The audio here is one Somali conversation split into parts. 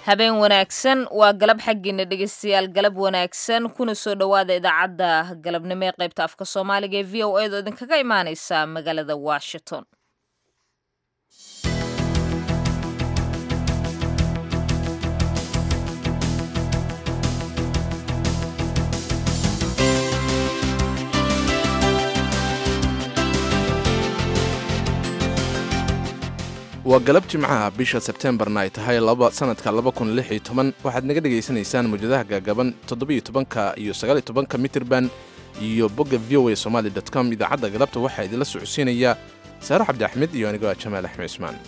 habeen wanaagsan waa galab xaggiina dhegeystayaal galab wanaagsan kuna soo dhowaada idaacadda galabnimo ee qaybta afka soomaaliga ee v o edo idinkaga imaaneysa magaalada washington waa galab jimcaha bisha sebtembarna ay tahay sanadka waxaad naga dhegaysanaysaan mawjadaha gaagaban todobytobanka iyo sagaaltobanka mitirban iyo bogga v o a somaali com idaacadda galabta waxaa idinla socodsiinaya saaro cabdi axmed iyo anigoo ah jamaal axmed cismaan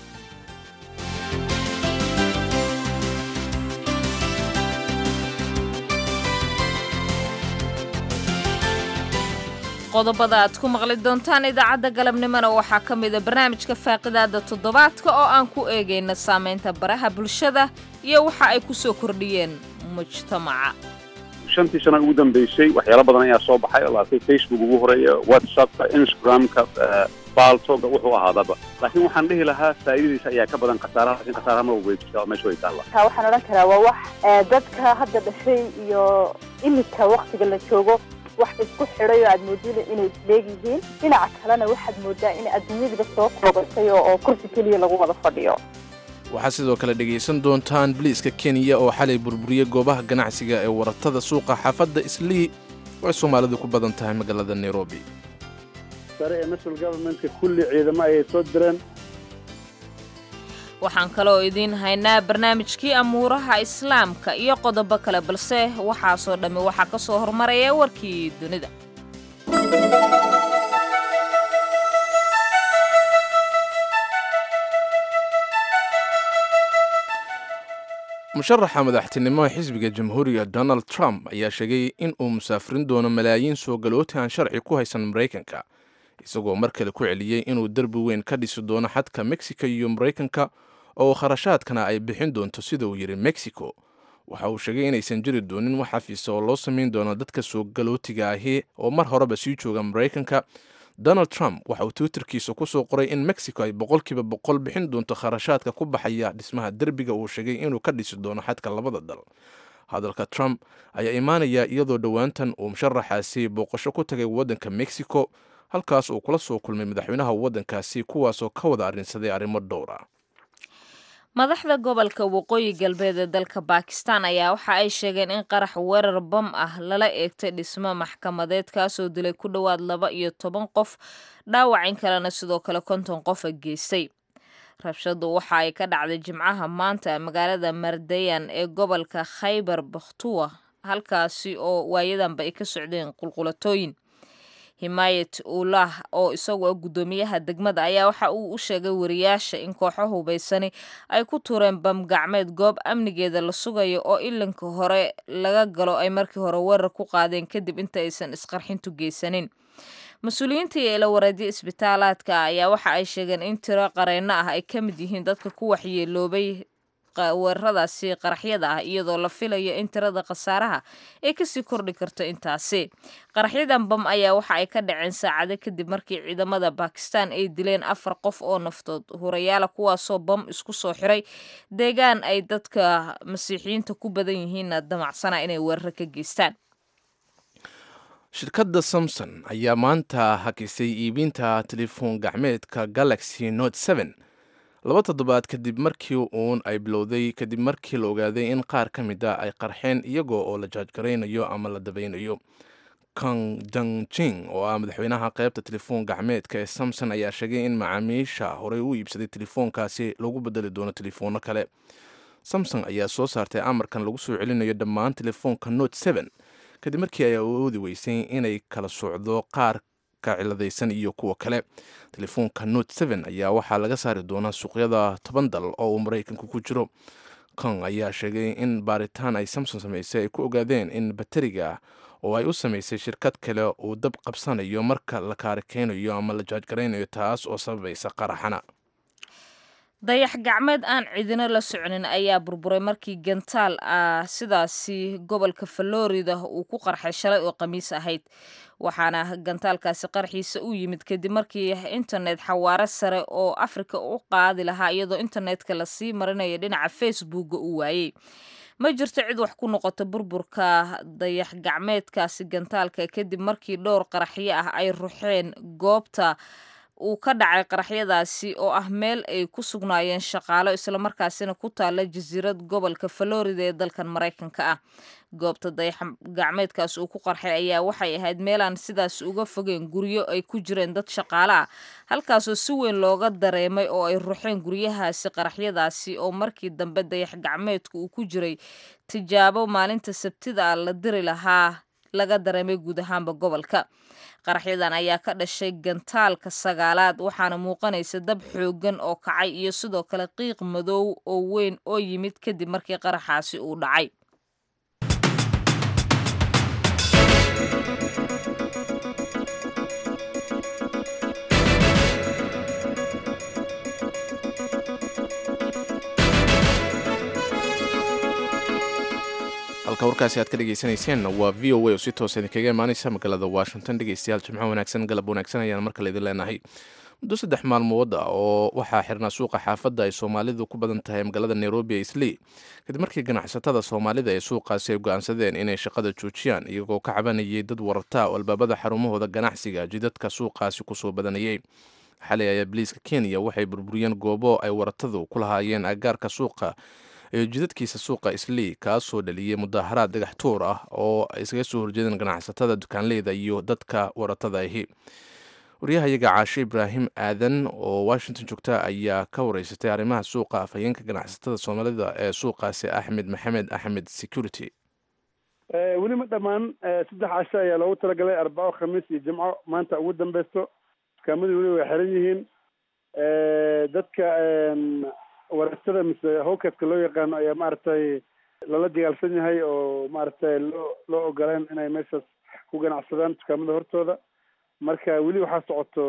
qodobada aad ku maqli doontaan idaacadda galabnimona waxaa ka mida barnaamijka faaqidaada toddobaadka oo aan ku eegayna saamaynta baraha bulshada iyo waxa ay ku soo kordhiyeen mujtamaca shantii sana ugu dambeysay waxyaalo badan ayaa soo baxay oo laatay facebook ugu horeeya whatsappka instagramka baaltoga wuxuu ahaadaba laakiin waxaan dhihi lahaa faa'iidadiisa ayaa ka badan khasaaraha laakiin khasaaraha ma way jirtaa oo meesha way taalla waxaan odhan karaa waa wax dadka hadda dhashay iyo iminka waktiga la joogo wax isku xidhay oo aad moodida inay leegyihiin dhinaca kalena waxaad moodaa in adduunyadiiba soo koobatay oo kursi keliya lagu wada fadhiyo waxaad sidoo kale dhegaysan doontaan biliiska kenya oo xalay burburiyey goobaha ganacsiga ee waratada suuqa xaafadda islii oo ay soomaalidu ku badan tahay magaalada nairobi sare ee national governmentka kulli ciidamo ayay soo direen waxaan kaloo idiin haynaa barnaamijkii amuuraha islaamka iyo qodobo kale balse waxaasoo dhammi waxaa ka soo hormaraya warkii dunida musharaxa madaxtinimo ee xisbiga jamhuuriga donald trump ayaa sheegay in uu musaafirin doono malaayiin soo galooti aan sharci ku haysan maraykanka isagoo mar kale ku celiyey inuu derbi weyn ka dhisi doono xadka mexico iyo maraykanka oo kharashaadkana ay bixin doonto sida uu yidhi mexico waxa uu sheegay inaysan jiri doonin wax xafiisa oo loo samayn doono dadka soo galootiga ahi oo mar horeba sii jooga maraykanka donald trump waxa uu twitterkiisa ku soo qoray in mexico ay boqolkiiba boqol bixin doonto kharashaadka ku baxaya dhismaha derbiga uu sheegay inuu ka dhisi doono xadka labada dal hadalka trump ayaa imaanaya iyadoo dhowaantan uu musharaxaasi booqasho ku tagay waddanka mexico halkaas uu kula soo kulmay madaxweynaha waddankaasi kuwaasoo ka wada arrinsaday arrimo dhowra madaxda gobolka waqooyi galbeed ee dalka bakistan ayaa waxa ay sheegeen in qarax weerar bam ah lala eegtay dhismo maxkamadeed kaasoo dilay ku dhowaad laba iyo toban qof dhaawacin kalena sidoo kale konton qofa geystay rabshadu waxa ay ka dhacday jimcaha maanta magaalada mardayan ee gobolka khaybar bakhtuwa halkaasi oo waayadanba ay ka socdeen qulqulatooyin himaayat ulah oo isagoo guddoomiyaha degmada ayaa waxa uu u sheegay wariyaasha in kooxo hubaysani ay ku tuureen bam gacmeed goob amnigeeda la sugayo oo ilinka hore laga galo ay markii hore weerar ku qaadeen kadib inta aysan isqarxintu geysanin mas-uuliyiinta iyo ilawareedyo isbitaalaadka ayaa waxa ay sheegeen in tiro qareenno ah ay ka mid yihiin dadka ku waxyeeloobay weeraradaasi qaraxyada ah iyadoo la filayo in tirada khasaaraha ay kasii kordhi karto intaasi qaraxyadan bam ayaa waxa ay ka dhaceen saacado kadib markii ciidamada bakistan ay dileen afar qof oo naftood hurayaala kuwaasoo bam isku soo xiray deegaan ay dadka masiixiyiinta ku badan yihiinna damacsana inay weeraro ka geystaan shirkadda samson ayaa maanta hakisay iibinta telefoon gacmeedka galaxy note n laba toddobaad kadib markii uun ay bilowday kadib markii la ogaaday in qaar ka mid a ay qarxeen iyagoo oo la jaajgaraynayo ama la dabaynayo kong jangjing oo ah madaxweynaha qaybta telefoon gacmeedka ee samson ayaa sheegay in macaamiisha horey u iibsaday telefoonkaasi lagu bedeli doono telefoonno kale samson ayaa soo saartay amarkan lagu soo celinayo dhammaan telefoonka note n kadib markii ay awoodi weysay inay kala socdo qaar ka ciladaysan iyo kuwa kale telefoonka note n ayaa waxaa laga saari doonaa suuqyada toban dal oo uu maraykanku ku jiro kong ayaa sheegay in baaritaan ay samson samaysay ay ku ogaadeen in bateriga oo ay u samaysay shirkad kale uu dab qabsanayo marka la kaarikeynayo ama la jaajgaraynayo taas oo sababaysa qaraxana dayax gacmeed aan cidina la soconin ayaa burburay markii gantaal ah sidaasi gobolka florida uu ku qarxay shalay oo khamiis ahayd waxaana gantaalkaasi qarxiisa u yimid kadib markii internet xawaare sare oo afrika u qaadi lahaa iyadoo internetka lasii marinaya dhinaca facebooka uu waayey ma jirto cid wax ku noqota burburka dayax gacmeedkaasi gantaalka kadib markii dhowr qaraxyo ah ay ruxeen goobta uu ka dhacay qaraxyadaasi oo ah meel ay ku sugnaayeen shaqaalo islamarkaasina ku taala jasiirad gobolka florida ee dalkan maraykanka ah goobta dayax gacmeedkaas uu ku qarxay ayaa waxay ahayd meelaan sidaas uga fogeen guryo ay ku jireen dad shaqaale ah halkaasoo si weyn looga dareemay oo ay ruxeen guryahaasi qaraxyadaasi oo markii dambe dayax gacmeedku uu ku jiray tijaabo maalinta sabtida ah la diri lahaa laga dareemay guud ahaanba gobolka qaraxyadan ayaa ka dhashay gantaalka sagaalaad waxaana muuqanaysa dab xooggan oo kacay iyo sidoo kale qiiq madow oo weyn oo yimid kadib markii qaraxaasi uu dhacay halka warkaasi aad ka dhegaysanayseen waa v o a oo si toosa idinkaga imaaneysa magaalada washington dhegeystayaal jimco wanaagsan galab wanaagsan ayaan mar kale idin leenahay muddo saddex maalmood ah oo waxaa xirnaa suuqa xaafadda ay soomaalidu ku badan tahay magaalada nairobi ee islii kadib markii ganacsatada soomaalida ee suuqaasi ay go-aansadeen inay shaqada joojiyaan iyagoo ka cabanayay dad wararta oo albaabada xarumahooda ganacsiga jidadka suuqaasi kusoo badanayay xalay ayaa biliiska kenya waxay burburiyeen goobo ay waratadu ku lahaayeen agaarka suuqa ee jidadkiisa suuqa islii kaasoo dhaliyey mudaharaad dhagax tuur ah oo ay iskaga soo horjeedeen ganacsatada dukaanleyda iyo dadka waratada ahi waryahayaga caashe ibraahim aadan oo washington joogta ayaa ka wareysatay arrimaha suuqa afhayeenka ganacsatada soomaalida ee suuqaasi axmed maxamed axmed security weli ma dhammaan saddex casho ayaa loogu talagalay arbaco khamiis iyo jimco maanta ugu dambeysto dukaamadii weli way xiran yihiin dadka waratada mise howkadka loo yaqaano ayaa maaragtay lala dagaalsan yahay oo maaragtay loo loo ogoleen inay meeshaas ku ganacsadaan dukaamada hortooda marka weli waxaa socoto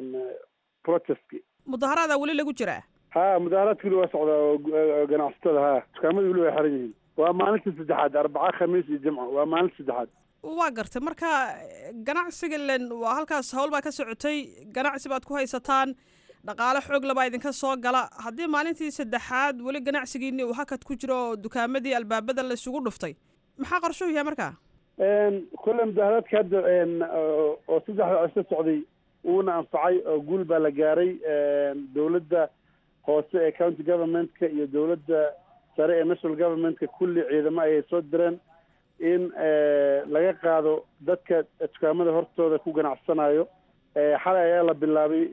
protestki mudaharaada weli lagu jiraa ha mudaharaadka weli waa socdaa oo ganacsatada ha dukaamada weli way xiran yihiin waa maalintii saddexaad arbaca khamiis iyo jimco waa maalinta saddexaad waa gartay marka ganacsiga len waa halkaas hawl baa ka socotay ganacsi baad ku haysataan dhaqaale xoog labaa idinka soo gala haddii maalintii saddexaad weli ganacsigiini uu hakad ku jiro oo dukaamadii albaabada la isugu dhuftay maxaa qorshuhu yahay markaa kolle mudaharaadka hadda oo saddexda cisho socday uuna anfacay oo guul baa la gaaray dowladda hoose ee county governmentka iyo dowladda sare ee national governmentka kulli ciidamo ayay soo direen in laga qaado dadka dukaamada hortooda ku ganacsanayo xalay ayaa la bilaabay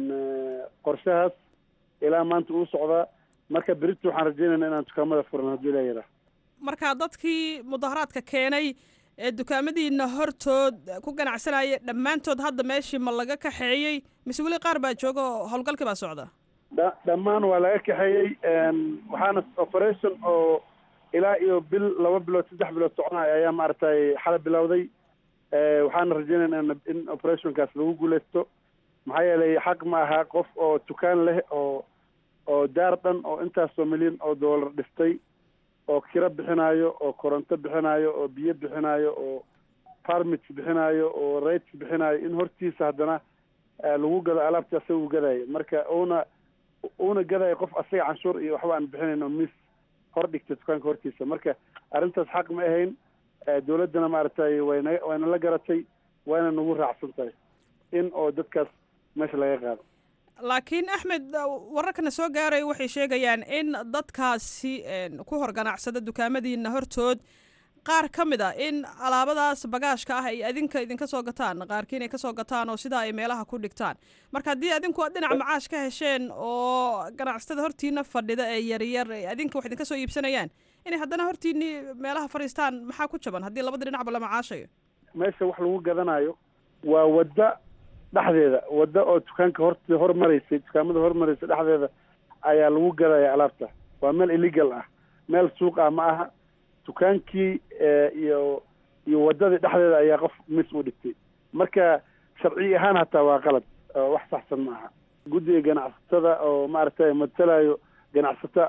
qorshahaas ilaa maanta uu socdaa marka berito waxaan rajeynayna inaan dukaamada furan haddii la yaraa marka dadkii mudaharaadka keenay ee dukaamadiina hortood ku ganacsanaya dhammaantood hadda meeshii ma laga kaxeeyey mise weli qaar baa jooga oo howlgalkii baa socda dha dhammaan waa laga kaxeeyey waxaana operation oo ilaa iyo bil laba bilood saddex bilood soconaya ayaa maaragtay xala bilowday waxaana rajeynayna in operationkaas lagu guuleysto maxaa yeelay xaq ma aha qof oo dukaan leh oo oo daar dhan oo intaasoo milyan oo dollar dhistay oo kiro bixinaayo oo koronto bixinaayo oo biyo bixinaayo oo parmits bixinaayo oo rates bixinaayo in hortiisa haddana lagu gado alaabta asaga u gadaayo marka uuna uuna gadaayo qof asaga canshuur iyo waxba aan bixinayn oo miis hor dhigta dukaanka hortiisa marka arrintaas xaq ma ahayn dowladdana maaragtay wayna wayna la garatay wayna nagu raacsan tahay in oo dadkaas meesha laga qaado laakiin axmed wararkana soo gaaraya waxay sheegayaan in dadkaasi ku hor ganacsada dukaamadiina hortood qaar ka mid a in alaabadaas bagaashka ah ay adinka idinka soo gataan qaarkiin ay kasoo gataan oo sidaa ay meelaha ku dhigtaan marka haddii adinku aad dhinaca macaash ka hesheen oo ganacsatada hortiina fadhida ee yaryar adinka wax idinka soo iibsanayaan inay haddana hortiini meelaha fadhiistaan maxaa ku jaban haddii labada dhinacba la macaashayo meesha wax lagu gadanayo waa wadda dhexdeeda wadda oo dukaanka hort hormaraysay dukaamada hormaraysa dhexdeeda ayaa lagu gadaya alaabta waa meel illegal ah meel suuq ah ma aha dukaankii iyo iyo waddadii dhexdeeda ayaa qof mis u dhigtay marka sharci ahaan hataa waa qalad wax saxsan ma aha guddiga ganacsatada oo maaragtay matalayo ganacsata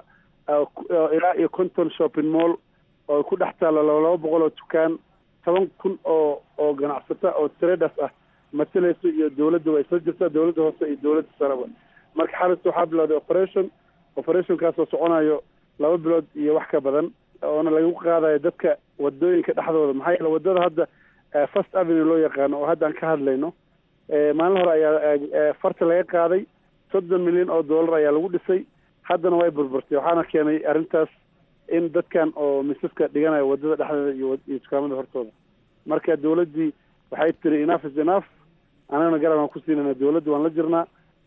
ilaa iyo conton shopping mall oo ku dhex taalo laba laba boqol oo dukaan toban kun oo oo ganacsata oo traders ah matalayso iyo dawladda way isla jirtaa dawladda hoose iyo dawladda sareba marka xalis waxaa bilowday operation operationkaasoo soconayo laba bilood iyo wax ka badan oona lagu qaadayo dadka wadooyinka dhexdooda maxaa yeele wadada hadda first avenue loo yaqaano oo hadda aan ka hadlayno maalin hore ayaa farta laga qaaday soddon milyan oo dollar ayaa lagu dhisay haddana way burburtay waxaana keenay arrintaas in dadkan oo misaska dhiganayo wadada dhexdeeda iyo iyo dukaamada hortooda marka dawladdii waxay tiri enough is enough anagana garab aan ku siinayna dawladda waan la jirnaa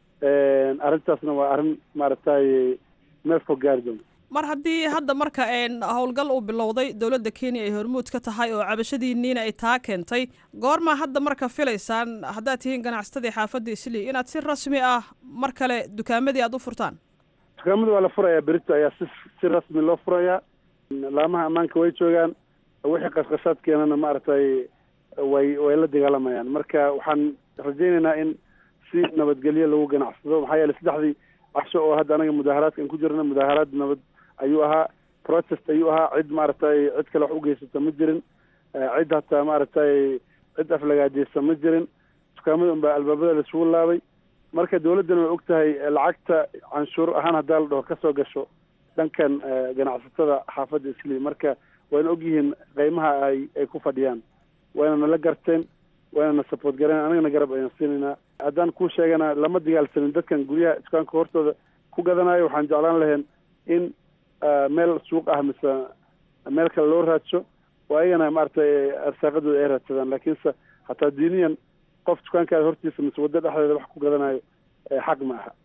arrintaasna waa arrin maaragtay meel fog gaari doonta mar haddii hadda marka howlgal uu bilowday dowladda kenya ay hormuud ka tahay oo cabashadiiniina ay taa keentay goormaa hadda marka filaysaan haddaad tihiin ganacsatadii xaafadda islii inaad si rasmi ah mar kale dukaamadii aada u furtaan dukaamada waa la furayaa berito ayaa si si rasmi loo furayaa laamaha ammaanka way joogaan wixii qashqashaad keenana maaragtay way way la dagaalamayaan marka waxaan rajaynaynaa in si nabadgelyo lagu ganacsado maxaa yeele saddexdii casho oo hadda anaga mudaaharaadkan ku jirna mudaaharaad nabad ayuu ahaa protest ayuu ahaa cid maaragtay cid kale wax ugeysata ma jirin cid hataa maaragtay cid aflagaajeysa ma jirin dukaamada unbaa albaabada laisugu laabay marka dawladdana way og tahay lacagta canshuur ahaan haddaa la dhaho kasoo gasho dhankan ganacsatada xaafadda islii marka wayna og yihiin qeymaha ay ay ku fadhiyaan wayna nala garteen wayna na support gareen anagana garab ayaan siinaynaa haddaan kuu sheegana lama dagaalsanin dadkan guryaha dukaanka hortooda ku gadanayo waxaan jeclaan lahayn in meel suuq ah mise meel kale loo raadsho oo ayagana maaragtay arsaaqadooda ay raadsadaan laakiinse hataa diiniyan qof dukaankaada hortiisa mise waddo dhexdeeda wax ku gadanayo xaq ma aha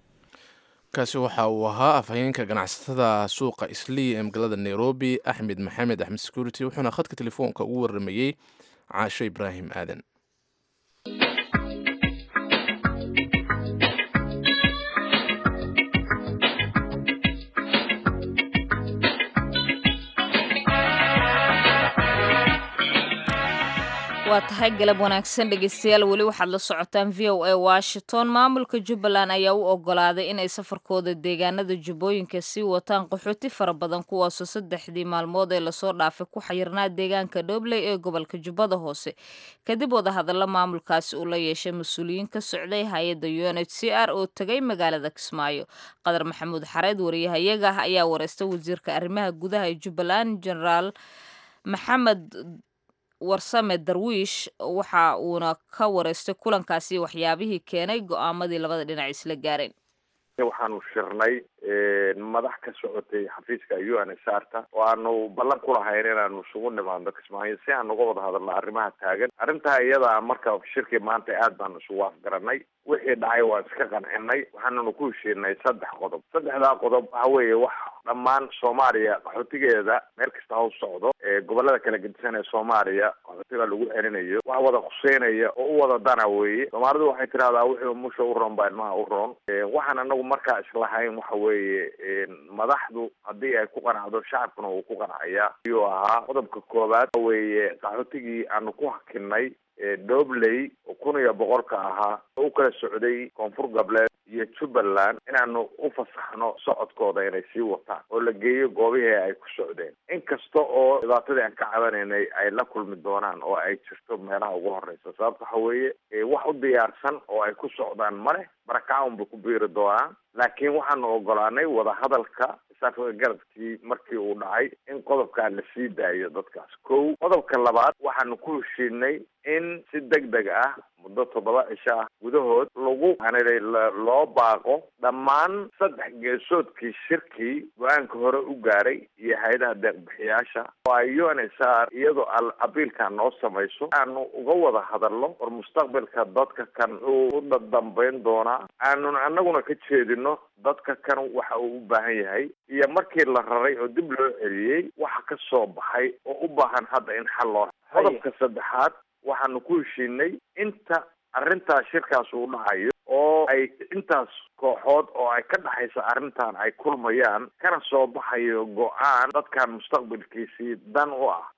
kaasi waxa uu ahaa afhayeenka ganacsatada suuqa islii ee magaalada nairobi axmed maxamed axmed security wuxuuna khadka telefoonka ugu waramayey caasho ibraahim aadan waa tahay galab wanaagsan dhegeystayaal weli waxaad la socotaan v o a washington maamulka jubbaland ayaa u ogolaaday inay safarkooda deegaanada jubbooyinka sii wataan qaxooti fara badan kuwaasoo saddexdii maalmood ee lasoo dhaafay ku xayirnaa deegaanka dhobley ee gobolka jubbada hoose kadib wadahadalla maamulkaasi uu la yeeshay mas-uuliyiin ka socday hay-adda u n h c r oo tegay magaalada kismaayo qadar maxamuud xareed wariyahayaga ah ayaa wareystay wasiirka arrimaha gudaha ee jubbaland generaal maxamed warsame darwiish waxa uuna ka wareystay kulankaasi waxyaabihii keenay go-aamadii labada dhinac isla gaareen waxaanu shirnay madax ka socotay xafiiska u n s r ta oo aanu ballan ku lahayn inaanu isugu nimaadno kismaayo si aan uga wada hadalno arrimaha taagan arrintaa iyada marka shirkii maanta aad baanu isugu afgaranay wixii dhacay waan iska qancinay waxaananu ku heshiinay saddex qodob saddexdaa qodob waxa weeye wax dhammaan soomaaliya qaxootigeeda meel kasta ha u socdo gobolada kala gedisan ee soomaaliya qaxootiga lagu celinayo wax wada khuseynaya oo u wada dana weeye soomaalidu waxay tidhahdaa wixii musha u roon baa ilmaha u roon waxaan anagu markaa islahayn waxa weeye madaxdu haddii ay ku qanacdo shacabkuna uu ku qancaya ayuu ahaa qodobka koowaad weeye qaxootigii aanu ku hakinay dhobley oo kun iyo boqolka ahaa oo u kala socday koonfur galbeed iyo jubbaland inaanu u fasaxno socodkooda inay sii wataan oo la geeyo goobihii ay ku socdeen inkasta oo dhibaatadii aan ka cabanaynay ay la kulmi doonaan oo ay jirto meelaha ugu horeysa sababta waxa weeye wax u diyaarsan oo ay ku socdaan maleh barakacaun bay ku biiri doonaan laakiin waxaanu ogolaanay wadahadalka isaafka garabkii markii uu dhacay in qodobkaa la sii daayo dadkaas kow qodobka labaad waxaanu ku heshiinay in si deg deg ah muddo toddoba cisho ah gudahood lagu loo baaqo dhammaan saddex geesoodkii shirkii go-aanka hore u gaaray iyo hay-adaha deeqbixiyaasha oo ay u n s r iyadoo abiilka noo samayso aanu uga wada hadalno war mustaqbalka dadka kan wuxuu u dadambayn doonaa aanun anaguna ka jeedino dadka kan waxa uu u baahan yahay iyo markii la raray oo dib loo celiyey waxa ka soo baxay oo u baahan hadda in xal loo qodobka saddexaad waxaanu ku heshiinay inta arrintaas shirkaas uu dhacayo oo ay intaas kooxood oo ay ka dhexaysa arrintan ay kulmayaan kana soo baxayo go-aan dadkan mustaqbalkiisii dan u ah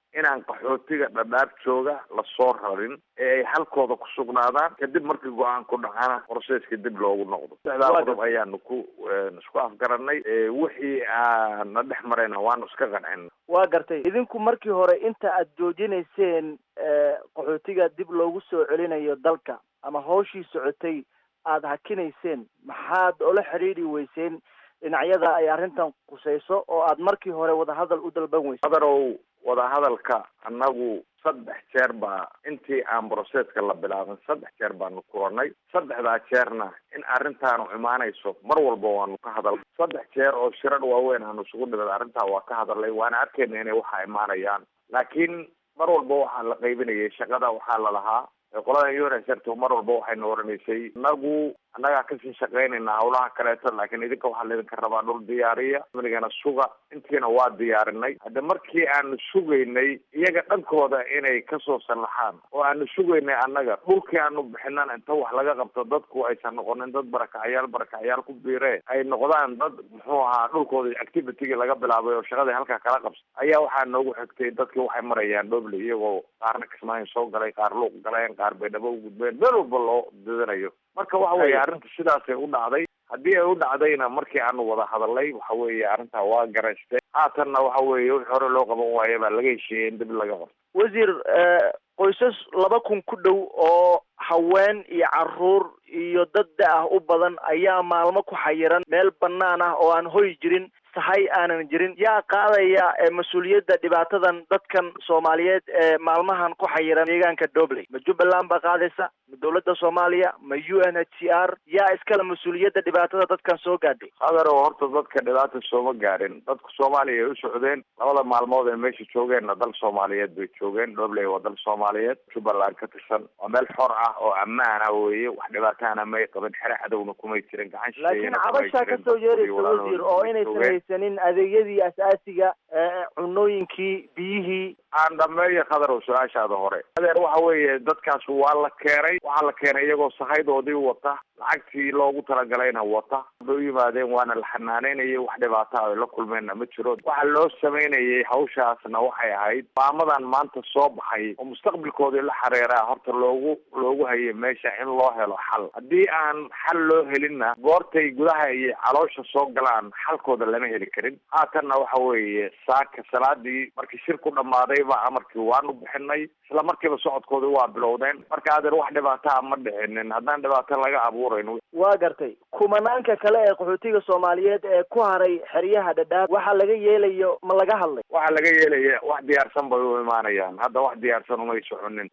inaan qaxootiga dhadhaab jooga lasoo rarin ee ay halkooda ku sugnaadaan kadib markii go-aan ku dhacana proseska dib loogu noqdo saddexdaa qodob ayaanu ku isku afgaranay wixii aana dhex marayna waanu iska qancin waa gartay idinku markii hore inta aad joojinayseen qaxootiga dib loogu soo celinayo dalka ama hawshii socotay aada hakinayseen maxaad ola xidhiidhi weyseen dhinacyada ay arrintan qusayso oo aad markii hore wadahadal u dalban weyse adarow wadahadalka annagu saddex jeer baa intii aan broseska la bilaabin saddex jeer baanu kulanay saddexdaa jeerna in arrintaanu imaanayso mar walba waanu ka hadalnay saddex jeer oo shirar waaweyn aanu isugu dhimid arrintaa waa ka hadalnay waana arkayna inay waxa imaanayaan laakiin mar walba waxaa la qaybinayay shaqada waxaa la lahaa qolada unsrto mar walba waxayna oranaysay inagu annagaa kasii shaqaynayna hawlaha kaleeto laakiin idinka waxaa laydinka rabaa dhul diyaariya amnigana suga intiina waa diyaarinay hadda markii aanu sugaynay iyaga dhankooda inay kasoo sallaxaan oo aanu sugaynay annaga dhulkii aanu bixinan inta wax laga qabto dadku aysan noqonin dad barakacyaal barakacyaal ku biire ay noqdaan dad muxuu ahaa dhulkooda activitygii laga bilaabay oo shaqadii halkaa kala qabsa ayaa waxaa noogu xigtay dadkii waxay marayaan dhoble iyagoo qaarna kismaayo soo galay qaar luuq galeen qaar baydhabo u gudbeen meel walba loo didanayo marka waxa weeye arrinta sidaasay u dhacday haddii ay u dhacdayna markii aanu wada hadalnay waxa weeye arrintaa waa garaystay haatanna waxa weeye wixii hore loo qaban waaye baa laga heshiiyey in dib laga qabto wasiir qoysas laba kun ku dhow oo haween iyo caruur iyo dad da-ah u badan ayaa maalmo ku xayiran meel banaan ah oo aan hoy jirin sahay aanan jirin yaa qaadaya mas-uuliyadda dhibaatadan dadkan soomaaliyeed ee maalmahan ku xayiran deegaanka dobley ma jubbaland baa qaadaysa ma dowladda soomaaliya ma u n h c r yaa iskale mas-uuliyadda dhibaatada dadkan soo gaadhay adeero horta dadka dhibaata sooma gaadhin dadka soomaaliya ay u socdeen labada maalmood ee meesha joogeenna dal soomaaliyeed bay joogeen dobley waa dal soomaaliyeed jubbaland ka tirsan waa meel xor ah oo ammaan ah weeye wax dhibaataana may qabin xere cadowna kumay jirin gacan laakiin cabashaa kasoo yeeraysa wasiir oo inaysan haysanin adeegyadii asaasiga cunooyinkii biyihii aan dhameeyo khadarow su-aashaada hore adeer waxa weeye dadkaas waa la keenay waxaa la keenay iyagoo sahaydoodii wata lacagtii loogu talagalayna wata bay u yimaadeen waana la xanaanaynayay wax dhibaata ay la kulmeenna ma jiro waxa loo samaynayay hawshaasna waxay ahayd maamadan maanta soo baxay oo mustaqbalkoodii la xareeraa horta loogu loogu hayay meesha in loo helo xal haddii aan xal loo helinna goortay gudaha iyo caloosha soo galaan xalkooda lama heli karin haatanna waxa weeye saaka salaadii markii shir ku dhammaaday baa amarkii waanu bixinay isla markiiba socodkoodii waa bilowdeen marka adeer wax dhibaataa ma dhicinin haddaan dhibaato laga abuurayn waa gartay kumanaanka kale ee qaxootiga soomaaliyeed ee ku haray xeryaha dhadhaab waxa laga yeelayo ma laga hadlay waxaa laga yeelaya wax diyaarsan bay u imaanayaan hadda wax diyaarsan umay soconin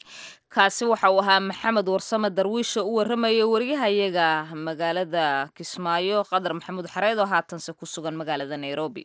kaasi waxa uu ahaa maxamed warsame darwiisha u warramaya wariyahayaga magaalada kismaayo qadar maxamuud xareed oo haatanse ku sugan magaalada nairobi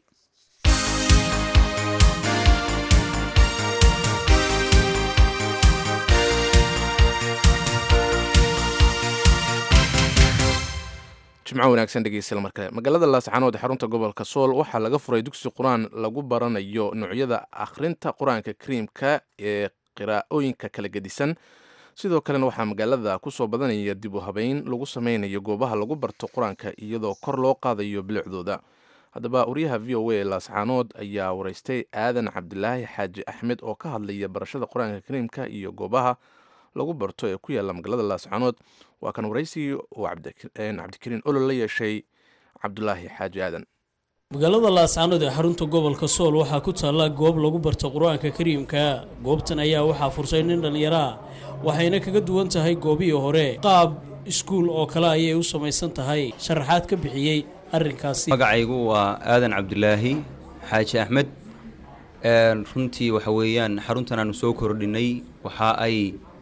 jimco wanaagsan dhegeystayaal mar kale magaalada laascaanood ee xarunta gobolka sool waxaa laga furay dugsi qur-aan lagu baranayo noocyada akhrinta qur-aanka kariimka ee qiraa'ooyinka kala gedisan sidoo kalena waxaa magaalada kusoo badanaya dib u habeyn lagu sameynayo goobaha lagu barto qur-aanka iyadoo kor loo qaadayo bilicdooda haddaba wariyaha v o a laascaanood ayaa wareystay aadan cabdilaahi xaaji axmed oo ka hadlaya barashada qur-aanka kariimka iyo goobaha lagu barto ee ku yaalla magaalada laascaanood waa kan waraysigii uu cabdikariin olol la yeeshay cabdulaahi xaaji aadan magaalada laascaanood ee xarunta gobolka sool waxaa ku taalla goob lagu barto qur-aanka kariimka goobtan ayaa waxaa fursay nin dhallinyaraa waxayna kaga duwan tahay goobihii hore qaab iskuul oo kale ayay u samaysan tahay sharaxaad ka bixiyey arrinkaasi magacaygu waa aadan cabdilaahi xaaji axmed runtii waxa weeyaan xaruntan aanu soo kordhinay waxa ay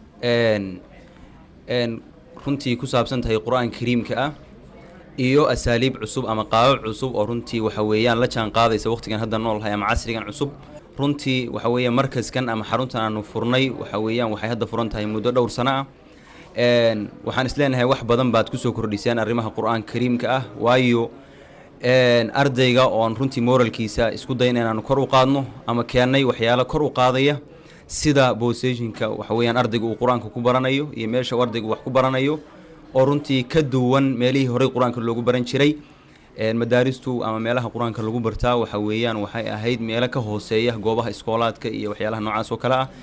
runtii ku saabsan tahay qur-aanka kariimka ah iyo asaaliib cusub ama qaabab cusub oo runtii waxa weeyaan la jaan qaadaysa waqtigan hadda noolhay ama casrigan cusub runtii waxa weeyaan markaskan ama xaruntan aanu furnay waxa weeyaan waxay hadda furan tahay muddo dhowr sano ah waxaan isleenahay wax badan baad kusoo kordhiseen arrimaha qur-aanka kariimka ah waayo ardayga oon runtii moralkiisa isku dayn inaanu kor u qaadno ama keennay waxyaalo kor u qaadaya sida boseshinka waxa weeyaan ardayga uu qur-aanka ku baranayo iyo meesha uu ardaygu wax ku baranayo oo runtii ka duwan meelihii horey qur-aanka loogu baran jiray madaaristu ama meelaha qur-aanka lagu bartaa waxa weeyaan waxay ahayd meelo ka hooseeya goobaha iskoolaadka iyo waxyaalaha noocaas oo kale ah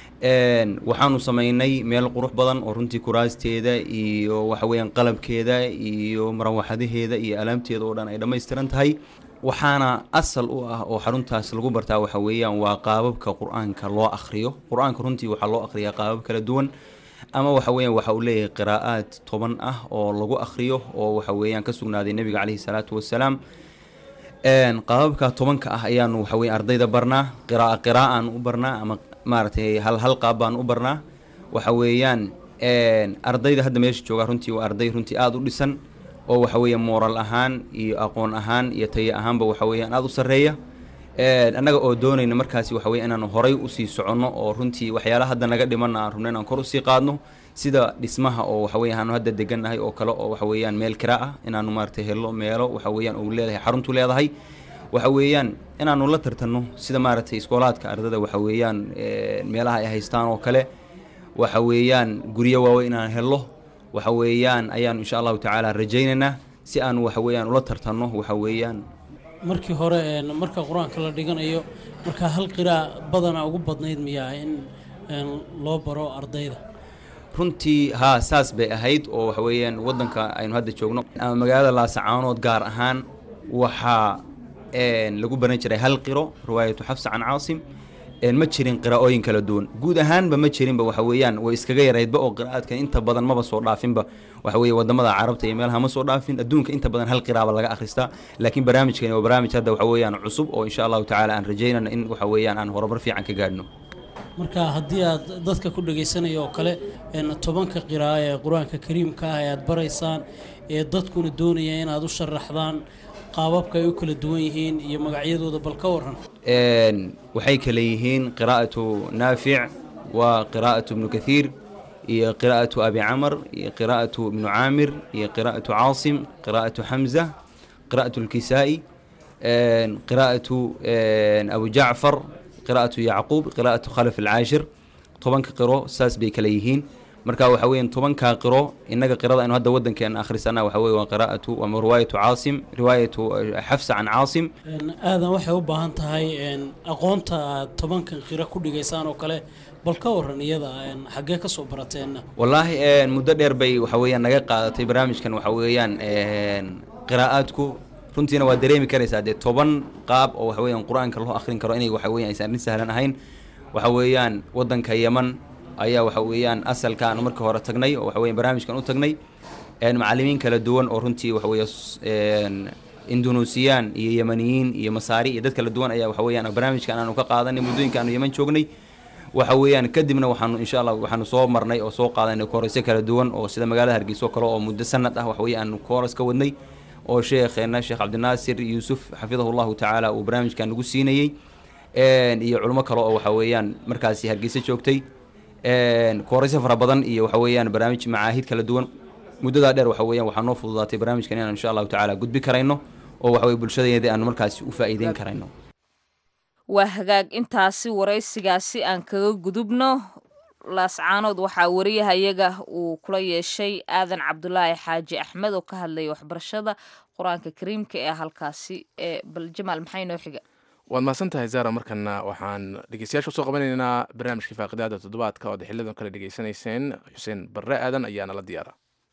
waxaanu sameynay meel qurux badan oo runtii kuraasteeda iyo waxa weeyaan qalabkeeda iyo marawaxadaheeda iyo alaabteeda oo dhan ay dhammaystiran tahay waxaana asal u ah oo xaruntaas lagu bartaa waxa weeyaan waa qaababka qur-aanka loo akhriyo qur-aanka runtii waxaa loo akhriyaa qaabab kala duwan ama waxa weeyaan waxa uu leeyahay qiraa'aad toban ah oo lagu akhriyo oo waxa weeyaan ka sugnaaday nebiga caleyhi salaatu wasalaam qaababka tobanka ah ayaanu waxa weeye ardayda barnaa qira'a qiraa'aan u barnaa ama maaragtay hal hal qaab baan u barnaa waxa weeyaan ardayda hadda meesha jooga runtii waa arday runtii aada u dhisan oo waxa weeye mooral ahaan iyo aqoon ahaan iyo tayo ahaanba waxa weeyaan aada u sarreeya annaga oo doonayna markaasi waxa weye inaanu horay usii soconno oo runtii waxyaalaha hadda naga dhimanna aan rubna inaan kor usii qaadno sida dhismaha oo waxa weye aanu hadda degannahay oo kale oo waxa weeyaan meel kiraa ah inaanu maaragtay hello meelo waxa weeyaan uu leedahay xaruntu leedahay waxa weeyaan inaanu la tartanno sida maaragtay iskoolaadka ardada waxa weeyaan meelaha ay haystaan oo kale waxa weeyaan guryo waaweyn inaan hello waxa weeyaan ayaanu insha allahu tacaala rajaynaynaa si aanu waxa weeyaan ula tartanno waxa weeyaan markii hore marka qur-aanka la dhiganayo markaa hal qiraa badana ugu badnayd miyaa in loo baro ardayda runtii haa saas bay ahayd oo waxa weeyaan waddanka aynu hadda joogno ama magaalada laasacaanood gaar ahaan waxaa lagu baran jiray hal qiro riwaayatu xafsa can caasim ma jirin qiraa'ooyin kala duwan guud ahaanba ma jirinba waxa weeyaan way iskaga yaraydba oo qiraa'aadka inta badan maba soo dhaafinba waxa weeye wadamada carabta iyo meelaha ma soo dhaafin adduunka inta badan hal qiraaba laga akhristaa laakiin barnaamijkani waa barnaamij hadda waxa weeyaan cusub oo insha allahu tacaala aan rajaynana in waxa weeyaan aan horumar fiican ka gaadhno marka haddii aad dadka ku dhagaysanayo oo kale tobanka qira'a ee qur-aanka kariimka ah ee aad baraysaan ee dadkuna doonaya inaad u sharaxdaan qaababka ay u kala duwan yihiin iyo magacyadooda bal ka waran waxay kale yihiin qiraa'atu naafic waa qiraa'atu ibnu kathiir iyo qiraa'atu abi camar iyo qiraa'atu ibnu caamir iyo qiraa'atu caasim qiraa'atu xamza qiraa'atu lkisaa'i qiraa'atu abu jacfar qiraa'atu yacquub qiraa'atu khalaf alcaashir tobanka qiro saas bay kale yihiin marka waxa weeyaan tobankaa qiro innaga qirada aynu hadda waddankeena akhrisana waxa weye waa qiraa'atu ama riwaayatu caasim riwaayatu xafsa can caasim aadan waxay u baahan tahay aqoonta aad tobankan qiro ku dhigaysaan oo kale bal ka waran iyada xaggee ka soo barateenna wallaahi muddo dheer bay waxa weeyaan naga qaadatay barnaamijkan waxa weeyaan qiraa'aadku runtiina waa dareemi karaysaa dee toban qaab oo waxa weeyaan qur-aanka loo akhrin karo inay waxa weeyaan aysan arrin sahlan ahayn waxa weeyaan waddanka yeman ayaa waxa weeyaan asalka aanu markii hore tagnay oo waxa weyan barnaamijkan u tagnay macallimiin kala duwan oo runtii waxa weeye indonesiyan iyo yemaniyiin iyo masaari iyo dad kala duwan ayaa waxa weeyaan barnaamijkan aanu ka qaadanay muddooyinka aanu yeman joognay waxa weeyaan kadibna waxaanu insha allah waxaanu soo marnay oo soo qaadanay koorasyo kala duwan oo sida magaalada hargeysa oo kale oo muddo sanad ah waxa weeye aanu kooras ka wadnay oo sheekheena sheekh cabdinaasir yuusuf xafidahu llahu tacaala uu barnaamijkan nagu siinayey iyo culimo kale oo waxa weeyaan markaasi hargeysa joogtay koorasyo fara badan iyo waxa weeyaan barnaamij macaahid kala duwan muddadaa dheer waxa weeyaan waxaa noo fududaatay barnaamijkan inaan insha allahu tacaala gudbi karayno oo waxa weye bulshadeeda aanu markaasi u faa'iideyn karayno waa hagaag intaasi waraysigaasi aan kaga gudubno laascaanood waxaa wariyahayaga uu kula yeeshay aadan cabdulaahi xaaji axmed oo ka hadlaya waxbarashada qur-aanka kariimka ee halkaasi ee bal jamaal maxay noo xiga waad mahadsan tahay zara markana waxaan dhegeystayaasha usoo qabanaynaa barnaamijkii faaqidaada toddobaadka ood xilidan kale dhegeysanayseen xuseen barre aadan ayaana la diyaara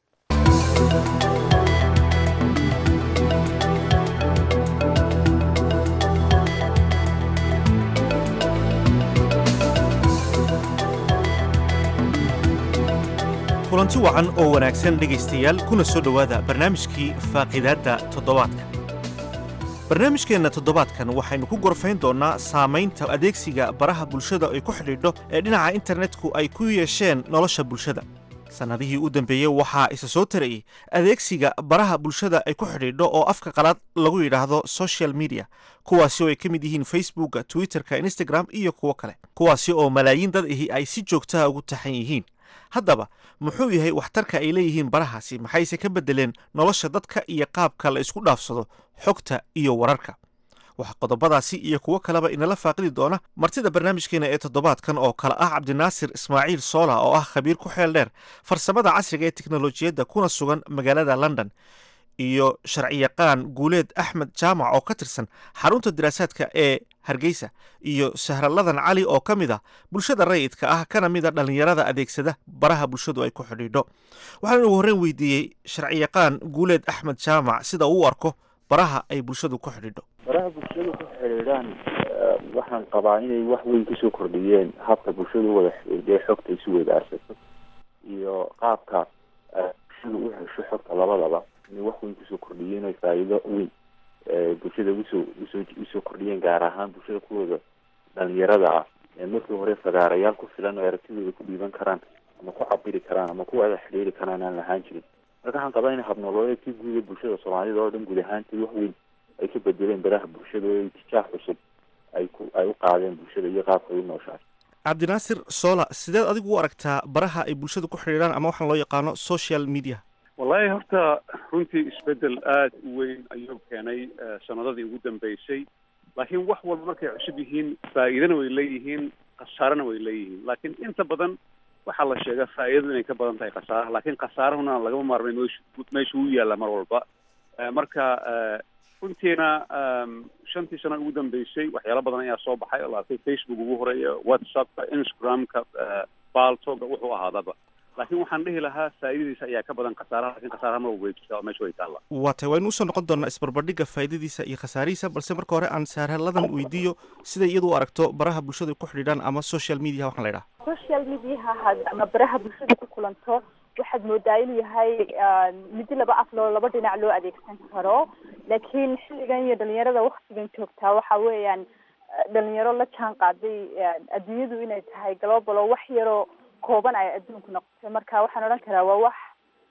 kulanti wacan oo wanaagsan dhegaystayaal kuna soo dhowaada barnaamijkii faaqidaadda toddobaadka barnaamijkeenna toddobaadkan waxaynu ku gorfayn doonnaa saamaynta adeegsiga baraha bulshada ay ku xidhiidho ee dhinaca internetku ay ku yeesheen nolosha bulshada sannadihii u dambeeyey waxaa isa soo tarayey adeegsiga baraha bulshada ay ku xidhiidho oo afka qalaad lagu yidhaahdo social media kuwaasi oo ay ka mid yihiin facebooka twitterka instagram iyo kuwo kale kuwaasi oo malaayiin dad ahi ay si joogtaha ugu taxan yihiin haddaba muxuu yahay waxtarka ay leeyihiin barahaasi maxayse ka beddeleen nolosha dadka iyo qaabka la isku dhaafsado xogta iyo wararka waxaa qodobadaasi iyo kuwo kaleba inala faaqidi doona martida barnaamijkeena ee toddobaadkan oo kale ah cabdinaasir ismaaciil soola oo ah khabiir ku xeel dheer farsamada casriga ee teknolojiyadda kuna sugan magaalada london iyo sharciyaqaan guuleed axmed jaamac oo ka tirsan xarunta diraasaadka ee hargeysa iyo sahraladan cali oo ka mid ah bulshada rayidka ah kana mid a dhallinyarada adeegsada baraha bulshadu ay ku xidhiidho waxaan ugu horreyn weydiiyey sharciyaqaan guuleed axmed jaamac sida uu u arko baraha ay bulshadu ku xidhiidho baraha bulshadu ku xidhiidhaan waxaan qabaa inay wax weyn kasoo kordhiyeen habka bulshadu u wada xidhiidhee xogta isu weydaarsato iyo qaabka bulshadu u hesho xogta labadaba inay wax weyn kusoo kordhiyeen oy faa'iido weyn bulshada usoo usoo usoo kordhiyeen gaar ahaan bulshada kuwooda dhalinyarada ah ee markii hore fagaarayaal ku filan oo aragtidooda ku dhiiban karaan ama ku cabiri karaan ama ku wada xidhiiri karaan aan lahaan jirin marka waxaan qabaa in habnololeedkii guud ee bulshada soomaalida oo dhan guud ahaantii wax weyn ay ka bedeleen baraha bulshada oo itijaah cusub ay ku ay u qaadeen bulshada iyo qaabka ay u nooshahay cabdinaasir sola sideed adigu u aragtaa baraha ay bulshadu ku xidhiidhaan ama waxaan loo yaqaano social media wallahi horta runtii isbedel aada u weyn ayuu keenay sanadadii ugu dambeysay laakiin wax walba markay cusub yihiin faa'iidana way leeyihiin khasaarana way leeyihiin laakiin inta badan waxaa la sheegaa faa'iidadu inay ka badan tahay khasaaraha laakiin khasaarahuna lagama maarmay meeshu meesha uu yaalla mar walba marka runtiina shantii sano ugu dambeysay waxyaalo badan ayaa soo baxay oo laatay facebook ugu horeeya whatsappka instagramka baltoga wuxuu ahaadaba laakiin waxaan dhihi lahaa faa'iidadiisa ayaa ka badan khasaaraha lakin khasaaraha mar walba way jirtaa oo meesha way taalla waa tahay waynu usoo noqon doonaa isbarbardhigga faa'iidadiisa iyo khasaarihiisa balse marka hore aan saarhaladan weydiiyo siday iyadu u aragto baraha bulshadu ay ku xidhiidhaan ama social media waxaan la idhaha social mediaha had ama baraha bulshada ku kulanto waxaad moodaa inuu yahay midi laba af loo laba dhinac loo adeegsan karo laakiin xilligan iyo dhalinyarada waktigan joogtaa waxa weeyaan dhalinyaro la jaan qaaday adduunyadu inay tahay global oo wax yaroo kooban ay adduunku noqotay marka waxaan odhan karaa waa wax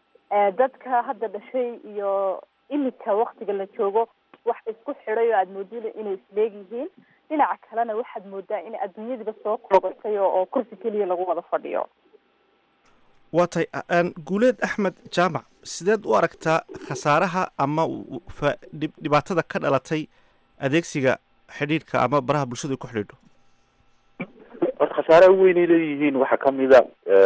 dadka hadda dhashay iyo imika waktiga la joogo wax isku xidhay oo aada moodida inay isleegyihiin dhinaca kalena waxaad moodaa in adduunyadiiba soo koobatay oo oo kursi keliya lagu wada fadhiyo waa tahay guuleed axmed jaamac sideed u aragtaa khasaaraha ama fa dhibaatada ka dhalatay adeegsiga xidhiidhka ama baraha bulshadu ay ku xidhiidho horta khasaaraha weynay leeyihiin waxaa kamida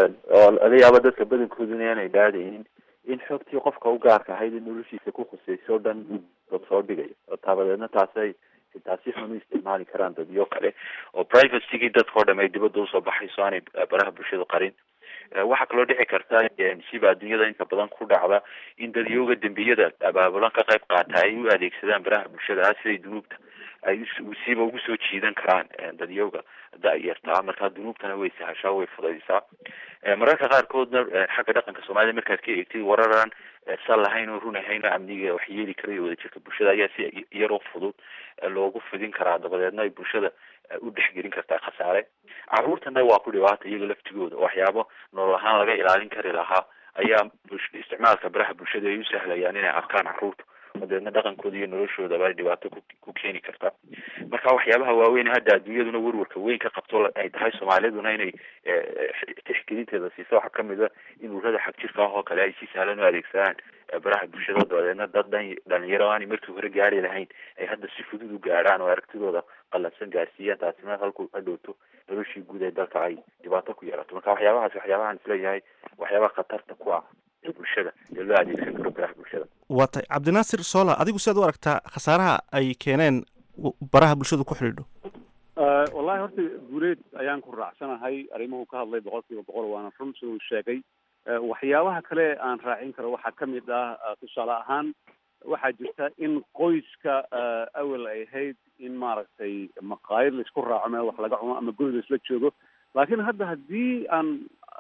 oo laga yaaba dadka badankooduna aanay dhaadaynin in xogtii qofka u gaarka ahayd in noloshiisa ku khuseyso o dhan dad soo dhigayo oo taabadeedna taasay xitaa si xun u isticmaali karaan dadyo kale oo privacygii dadka o dham ay dibadda usoo baxayso aanay baraha bulshadu qarin waxaa kaloo dhici karta siba adduunyada inta badan ku dhacda in dadyooga dembiyada abaabulan ka qayb qaata ay u adeegsadaan baraha bulshada ah siday dunuubta ay siba ugu soo jiidan karaan dadyooga da-yartaa markaa dunuubtana way sahashaa way fudaysaa mararka qaarkoodna xagga dhaqanka soomaalida markaad ka eegtid wararaan sal lahayn oo run ahayn oo amniga wax yeeli karayo wadajirka bulshada ayaa si yaroo fudud loogu fidin karaa dabadeedna ay bulshada u dhexgelin kartaa khasaare caruurtana waa ku dhibaata iyaga laftigooda waxyaabo nolol ahaan laga ilaalin kari lahaa ayaa isticmaalka baraha bulshada ay u sahlayaan inay arkaan caruurta dabeedna dhaqankooda iyo noloshoodaba ay dhibaato ku ku keeni karta marka waxyaabaha waaweyn hadda adduunyaduna werwarka weyn ka qabto ay tahay soomaaliduna inay tixgelinteeda siiso waxaa kamid a in urada xag jirka ah oo kale ay si sahlan u adeegsadaan baraha bulshada dabadeedna dad dhan dhalinyaro aanay markii hore gaari lahayn ay hadda si fudud u gaadhaan oo aragtidooda qalabsan gaarsiiyaan taasina halku hadhowto noloshii guud ee dalka ay dhibaato ku yeelato marka waxyaabahaas waxyaabahaan isleeyahay waxyaabaha khatarta ku ah bulshada ee loo adeegsan karo baraha bulshada waa tahay cabdinaasir sola adigu siaad u aragtaa khasaaraha ay keeneen baraha bulshadu ku xidhiidho wallahi horta guuleed ayaan ku raacsanahay arrimuhu ka hadlay boqol kiiba boqol waana run sida uu sheegay waxyaabaha kale aan raacin karo waxaa kamid ah tusaale ahaan waxaa jirta in qoyska awel ay ahayd in maaragtay maqaayad laisku raaco meel wax laga cuno ama guri laisla joogo laakiin hadda haddii aan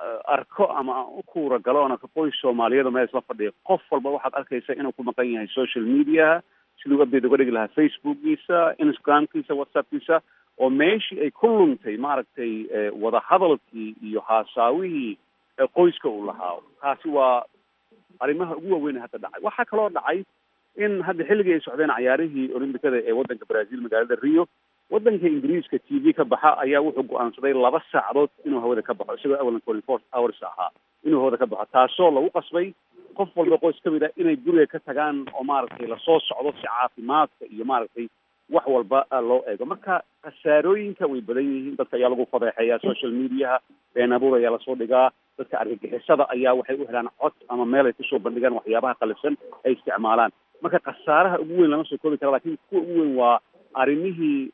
arko ama aan u kuura galo oona qoys soomaaliyeed meel isla fadhiya qof walba waxaad arkaysa inuu ku maqan yahay social mediaha siduu update uga dhigi lahaa facebookgiisa instagramkiisa whatsappkiisa oo meeshii ay ku luntay maaragtay wadahadalkii iyo haasaawihii qoyska uu lahaa taasi waa arrimaha ugu waaweyn hadda dhacay waxaa kaloo dhacay in hadda xilligii ay socdeen cayaarihii olimbikada ee waddanka brazil magaalada rio waddanka ingiriiska t v ka baxa ayaa wuxuu go-aansaday laba saacadood inuu hawada ka baxo isagoo awalan twenty four hours ahaa inuu hawada ka baxo taasoo lagu qasbay qof walba qoys kamid ah inay guriga ka tagaan oo maaragtay lasoo socdo si caafimaadka iyo maaragtay wax walba loo eego marka khasaarooyinka way badan yihiin dadka ayaa lagu fadeexeeyaa social mediaha been abuur ayaa lasoo dhigaa dadka argagixisada ayaa waxay u helaan cod ama meel ay kusoo bandhigaan waxyaabaha qalifsan ay isticmaalaan marka khasaaraha ugu weyn lama soo koobi kara lakin kuwa ugu weyn waa arrimihii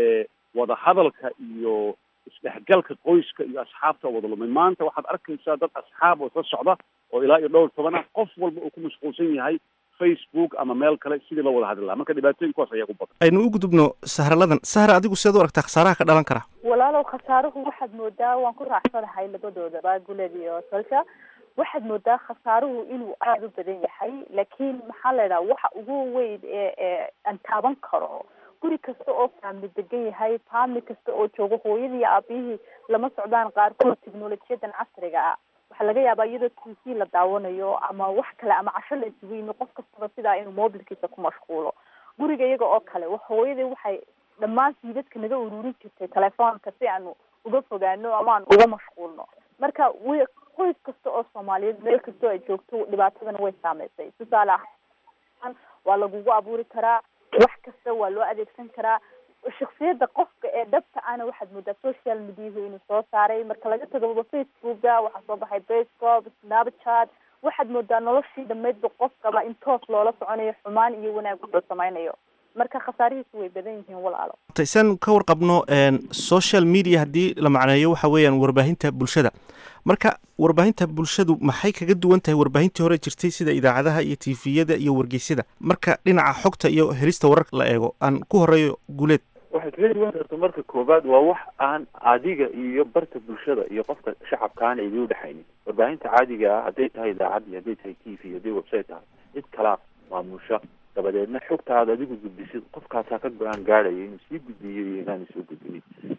wadahadalka iyo isdhexgalka qoyska iyo asxaabta wada lumay maanta waxaad arkaysaa dad asxaab oo isla socda oo ilaa iyo dhowr toban ah qof walba uu ku mashquulsan yahay facebook ama meel kale sidii loo wada hadli lahaa marka dhibaatooyinkuwaas ayaa ku badan aynu u gudubno sahraladan sahra adigu sidaad u aragtaa khasaaraha ka dhalan kara walaalow khasaaruhu waxaad moodaa waan ku raacsanahay labadoodaba guled iyo solsha waxaad moodaa khasaaruhu inuu aada u badan yahay laakiin maxaa la idhaha waxa ugu weyn ee ee aan taaban karo guri kasta oo faamli degan yahay faamli kasta oo joogo hooyadii iyo aabihii lama socdaan qaarkood technolojiyadan casriga ah waxaa laga yaabaa iyadoo t v la daawanayo ama wax kale ama casho la isugu yimi qof kastaba sidaa inuu mobilkiisa ku mashquulo guriga iyaga oo kale hooyadii waxay dhammaan siidadka naga ururin jirtay telefoonka si aanu uga fogaano ama aan uga mashquulno marka w qoys kasta oo soomaaliyeed meel kastoo ay joogto dhibaatadana way saameysay tusaale ahaan waa lagugu abuuri karaa wax kasta waa loo adeegsan karaa shaksiyada qofka ee dhabta ana waxaad moodaa social mediahu inuu soo saaray marka laga tago facebooka waxaa soo baxay bascop snapchat waxaad moodaa noloshii dhamaydba qofkaba in toos loola soconayo xumaan iyo wanaag wuxuu samaynayo marka khasaarihiisu way badan yihiin walaalo san ka warqabno social media haddii la macneeyo waxa weeyaan warbaahinta bulshada marka warbaahinta bulshadu maxay kaga duwan tahay warbaahintii hore jirtay sida idaacadaha iyo tifiyada iyo wargeysyada marka dhinaca xogta iyo helista wararka la eego aan ku horeeyo guuleed waxay kaga duwan karta marka koobaad waa wax aan adiga iyo barta bulshada iyo qofka shacabka aan idin udhexaynin warbaahinta caadiga ah hadday tahay idaacad iyo hadday tahay t v hadday website tahay cid kalaa maamusha dabadeedna xogtaada adigu gudbisid qofkaasaa ka go-aan gaadhaya inuu sii gudbiyo iyo inaanu soo gudbinin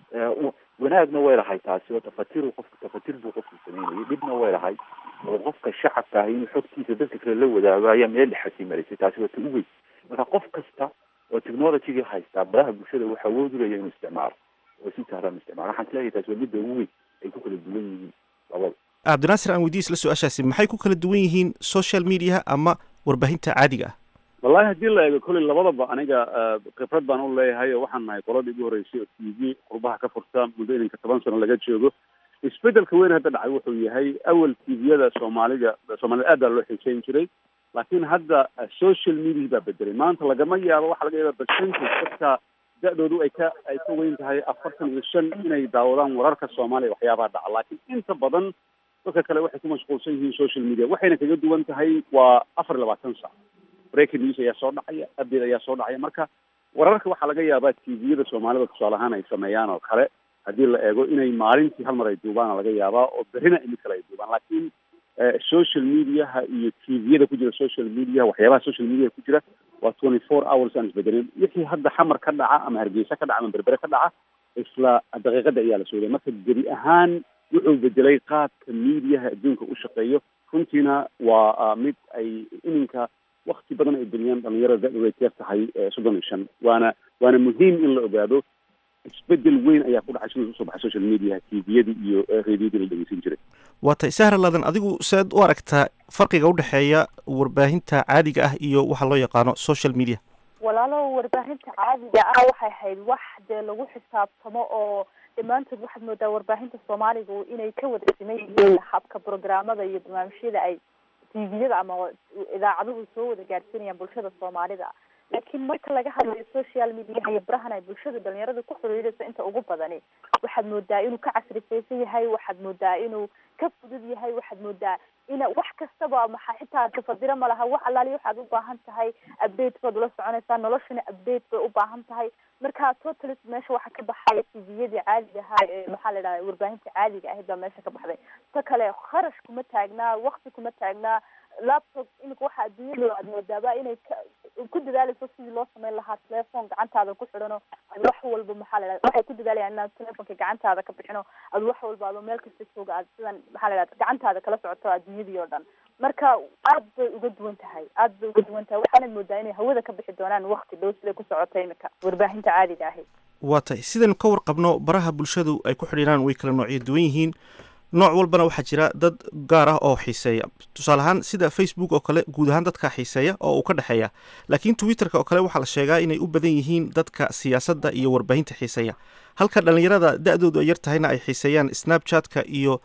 wanaagna way lahay taasi oo tafatiru qofka tafatir buu qofku sameynayay dhibna way lahay oo qofka shacabka ah inuu xogtiisa dadka kale la wadaago ayaa meel dhexasii marisay taasi waa ta u weyn marka qof kasta oo technologyga haystaa baraha bulshada waxa awood u leeya inuu isticmaalo oo si sahlan isticmaalo waxaan isleeyahay taasi waa midda ugu weyn ay ku kala duwan yihiin labada cabdinaasir aan weydiis la su-aashaasi maxay ku kala duwan yihiin social mediaha ama warbaahinta caadiga ah wallahi haddii la eego kolley labadaba aniga khibrad baan u leeyahay oo waxaan nahay qoladii ugu horreysay oo t v qurbaha ka furta muddo ininka toban sano laga joogo isbedelka weyn hadda dhacay wuxuu yahay awal t v-yada soomaalida soomaalida aad baa loo xiiseyn jiray laakiin hadda social media baa bedelay maanta lagama yaabo waxaa laga yaaba percentage dadka da-doodu ay ka ay ka weyn tahay afartan iyo shan inay daawadaan wararka soomaaliya waxyaabaha dhaca laakiin inta badan dadka kale waxay ku mashquulsan yihiin social media waxayna kaga duwan tahay waa afar iyo labaatan sac breaking news ayaa soo dhacaya update ayaa soo dhacaya marka wararka waxaa laga yaabaa t v-yada soomaalida tusaale ahaan ay sameeyaan oo kale haddii la eego inay maalintii hal mar ay duubaan laga yaabaa oo berrina mid kale ay duubaan laakiin social mediaha iyo t v-yada ku jira social mediaha waxyaabaha social media ku jira waa twenty four hours aan isbedelin wixii hadda xamar ka dhaca ama hargeysa ka dhaca ama berbere ka dhaca isla daqiiqada ayaa la sooday marka gebi ahaan wuxuu bedelay qaabka mediaha adduunka u shaqeeyo runtiina waa mid ay iminka wakti badan ay geliyaan dhalinyarada da-dooda ay ka tahay soddon iyo shan waana waana muhiim in la ogaado isbedel weyn ayaa ku dhacay siduu usoo baxay social media t v-yadii iyo radiodii la dhegeysan jiray waa tay sahra ladan adigu seed u aragtaa farqiga udhexeeya warbaahinta caadiga ah iyo waxa loo yaqaano social media walaalo warbaahinta caadiga ah waxay ahayd wax dee lagu xisaabtamo oo dhammaantood waxaad moodaa warbaahinta soomaaliga inay ka wada siman yihiin habka programmada iyo barnaamijyada ay tviyada ama idaacaduhu soo wada gaadhsiinayaan bulshada soomaalida laakiin marka laga hadlayo social mediaha iyo barahan ay bulshada dhalinyarada ku xiriirayso inta ugu badani waxaad moodaa inuu ka casrifaysan yahay waxaad moodaa inuu ka fudud yahay waxaad moodaa ina wax kastaba maxaa xitaa tafadiro ma laha wax allaali waxaad u baahan tahay update baad ula soconaysaa noloshana update bay u baahan tahay marka totalis meesha waxaa ka baxaya tviyadii caadiga ahaa ee maxaa la idhahda warbaahinta caadiga ahayd baa meesha ka baxday ta kale kharash kuma taagnaa wakti kuma taagnaa laptop iminka waxa adduunyada aad moodaaba inay ku dadaalayso sidii loo sameyn lahaa telephone gacantaada ku xidhano ad wax walba maxaa la dhahda waxay ku dadaalayaan inaad telefonka gacantaada ka bixino ad wax walba adoo meel kasta jooga aad sidan maxaa la dhahda gacantaada kala socoto adduunyadii oo dhan marka aad bay uga duwan tahay aad bay uga duwan tahay waxaanad moodaa inay hawada ka bixi doonaan wakti dhow siday ku socota iminka warbaahinta caadiga ahi waa tay sidaynu ka warqabno baraha bulshadu ay ku xidhiiraan way kala noocyo duwan yihiin nooc walbana waxaa jira dad gaar ah oo xiiseeya tusaale ahaan sida facebook oo kale guud ahaan dadka xiiseeya oo uu ka dhexeeya laakiin twitterka oo kale waxaa la sheegaa inay u badan yihiin dadka siyaasadda iyo warbaahinta xiiseeya halka dhallinyarada da-doodu ay yar tahayna ay xiiseeyaan snapchatka iyo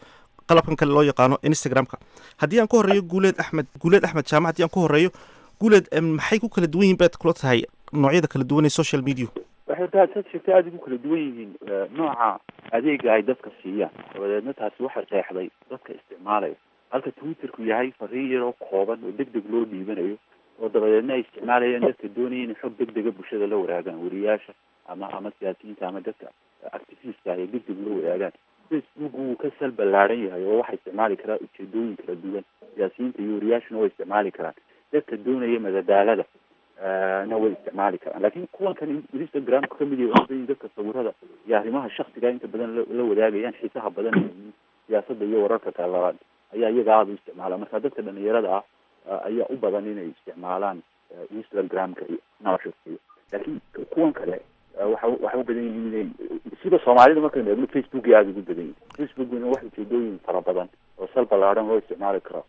qalabkan kale loo yaqaano instagramka haddii aan ku horeeyo guuleed axmed guuleed axmed jaamac haddii aan ku horeeyo guuleed maxay ku kala duwan yihiin baad kula tahay noocyada kala duwan ee social media waxay tahay sad sheegtay aada ugu kala duwan yihiin nooca adeega ay dadka siiyaan dabadeedna taasi waxay qeexday dadka isticmaalaya halka twitterku yahay fariin yaroo kooban oo deg deg loo dhiibanayo oo dabadeedna ay isticmaalayaan dadka doonaya inay xog deg dega bulshada la wadaagaan weriyaasha ama ama siyaasiyiinta ama dadka activistka ay deg deg la wadaagaan facebook wuu ka sal ballaaran yahay oo waxaa isticmaali karaa ujeedooyin kala duwan siyaasiyiinta iyo weriyaashuna way isticmaali karaan dadka doonaya madadaalada na way isticmaali karaan lakin kuwan kan instagramka kamid yahay dadka sawirada iyo arrimaha shaksiga inta badan la wadaagayaan xiisaha badan siyaasada iyo wararka kala ayaa iyaga aada u isticmaala marka dadka dhalinyarada ah ayaa u badan inay isticmaalaan instagramka iyo snapshotka laakiin kuwan kale waxa waxay u badan yihiin inay sida soomaalida markaynu eegno facebook ay aada ugu badan yihin facebookna wax ujeedooyin fara badan oo sal ballaaran loo isticmaali karo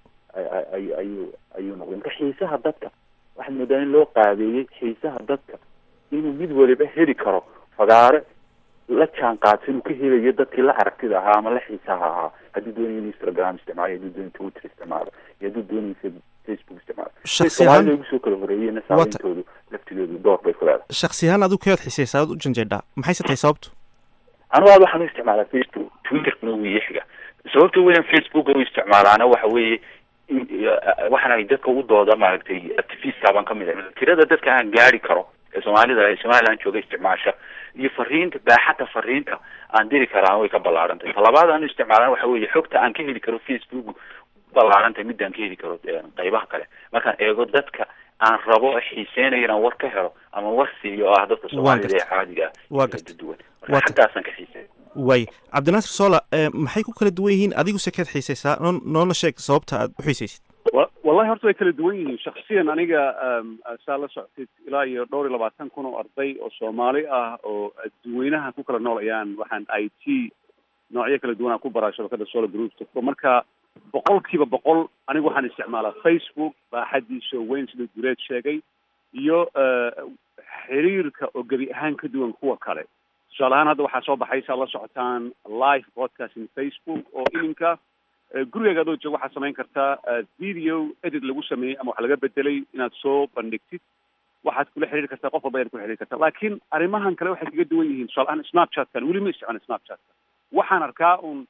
ay ayuu ayuu noqday marka xiisaha dadka waxaad moodaa in loo qaabeeyey xiisaha dadka inuu mid waliba heli karo fagaare la jaan qaadsan uu ka helayo dadkii la aragtida ahaa ama la xiisaha ahaa hadduu doonayo in instagram isticmaalo hadduu doonayo twitter isticmaalo iyo hadduu doonayo facebook isticmaalo Shakhsi ahaan- soomaalida ugu soo kala horeeyeyna saameyntoodu laftigoodu door bay ku leedahay shaksi ahaan adigu kayaad xisaysaa aad u janjeedhaa maxayse tahay sababtu anigu aad waxaan u isticmaalaa facebook twitterkuna wuu ii xiga sababta weyn facebook u isticmaalaana waxa weeye in- waxaan ay dadka u dooda maaragtay activista baan kamid ah tirada dadka aan gaari karo ee soomaalida ee somaliland jooga isticmaasha iyo fariinta baaxadda fariinta aan diri karaa way ka ballaarantahay talabaad aan u isticmaalana waxa weeye xogta aan ka heli karo facebook ballaarantahay midaan ka heli karo eh, qaybaha kale markaan eego dadka aan rabo xiiseynayo inaan war ka helo ama war siiyo oo ah dadka soomaalida ee gartay. caadiga ah waa kala gartay duwan Waa marka gartay. xaggaasaan ka xiisey waay cabdinaasir soola eh, maxay ku kala duwan yihiin adigu se kaad xiisaysaa noo noona sheeg sababta aad u xiisaysid wa- wallahi horta way kala duwan yihiin shaksiyan aniga um, saa la socotid ilaa iyo dhowr iyo labaatan kun oo arday oo soomaali ah oo dadweynaha ku kala nool ayaan waxaan i t noocyo kala duwan aan ku baraa shabakada solar group marka boqolkiiba boqol anigu waxaan isticmaalaa facebook baaxadiisa oo weyn sida gureed sheegay iyo eh, xiriirka oo gebi ahaan ka duwan kuwa kale tusaale ahaan hadda waxaa soo baxay saa la socotaan live broadcasting facebook oo iminka Eh, gurigaaga adoo jooga waxaad samayn kartaa eh, video edit lagu sameeyey ama wax laga bedelay inaad soo bandhigtid waxaad kula xiriiri kartaa qof walba ayaad kula xiriiri kartaa laakiin arrimahan kale waxay kaga duwan yihiin tusaale ahaan snapchatkan weli ma isticmaalin snapchatka waxaan arkaa un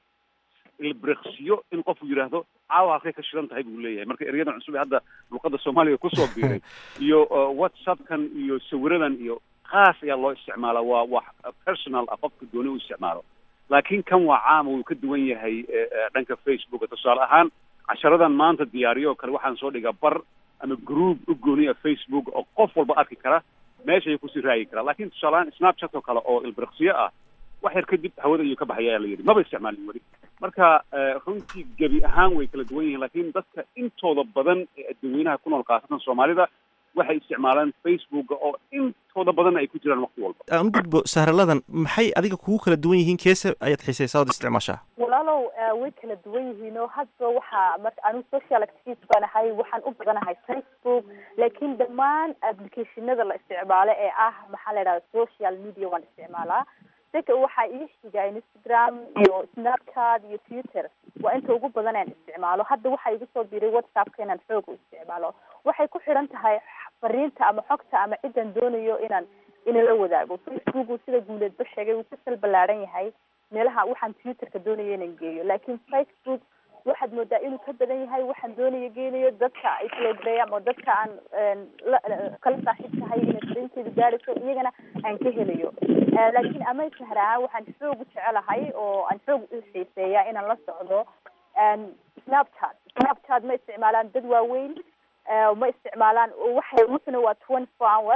ilbriqsiyo in qofku yidhaahdo caawa halkay ka shidan tahay buu leeyahay marka eryadan cusub ee hadda luqada soomaaliga kusoo biiray iyo eh, whatsappkan iyo sawiradan iyo qaas ayaa loo isticmaalaa waa wax personal ah qofka dooni u isticmaalo laakiin kan waa caam wuu ka duwan yahay eh, eh, dhanka facebook tusaale ahaan casharadan maanta diyaariyo oo kale waxaan soo dhigaa bar ama group u gooniya facebook oo qof walba arki kara meeshay kusii raagi karaa laakiin tusaale ahaan snapchat oo kale oo ilbiriqsiyo ah wax yar kadib hawada ayuu ka baxaya ayaa la yidhi maba isticmaalin weli marka eh, runtii gebi ahaan way kala duwan yihiin laakiin dadka intooda badan ee dadweynaha ku nool khaasatan soomaalida waxay isticmaalaan facebook oo intooda badan ay ku jiraan waqti walba aan u gudbo sahraladan maxay adiga kugu kala duwan yihiin keese ayaad xiisaysaa ood isticmaashaa walaalow eh, way kala duwan yihiin oo hadba waxaa marka anigu social activist baan ahay waxaan u badanahay facebook laakiin dhammaan applicationada la isticmaalo ee ah maxaa la idhahda social media waan isticmaalaa sika waxaa ii xiga instagram iyo snapchat iyo twitter waa inta ugu badan aan isticmaalo hadda waxaa igu soo biiray whatsappka inaan xoog u isticmaalo waxay ku xidhan tahay fariinta ama xogta ama cidan doonayo inaan inala wadaago facebook uu sida guuleedba sheegay wuu ka sal ballaaran yahay meelaha waxaan twitterka doonaya inaan geeyo laakiin facebook waxaad moodaa inuu ka badan yahay waxaan doonaya geenayo dadka isloogreeya ama dadka aan een, la- la- kala saaxiib tahay inay fariinteedu gaadhayso iyagana aan ka helayo Eh, laakiin ama sahar ahaan waxaan xoog u jecelahay oo aan xoog u xiiseeya inaan la socdo een, snapchat snapchat ma isticmaalaan dad waaweyn eh, ma isticmaalaan oo waxay rusna waa twenty four hour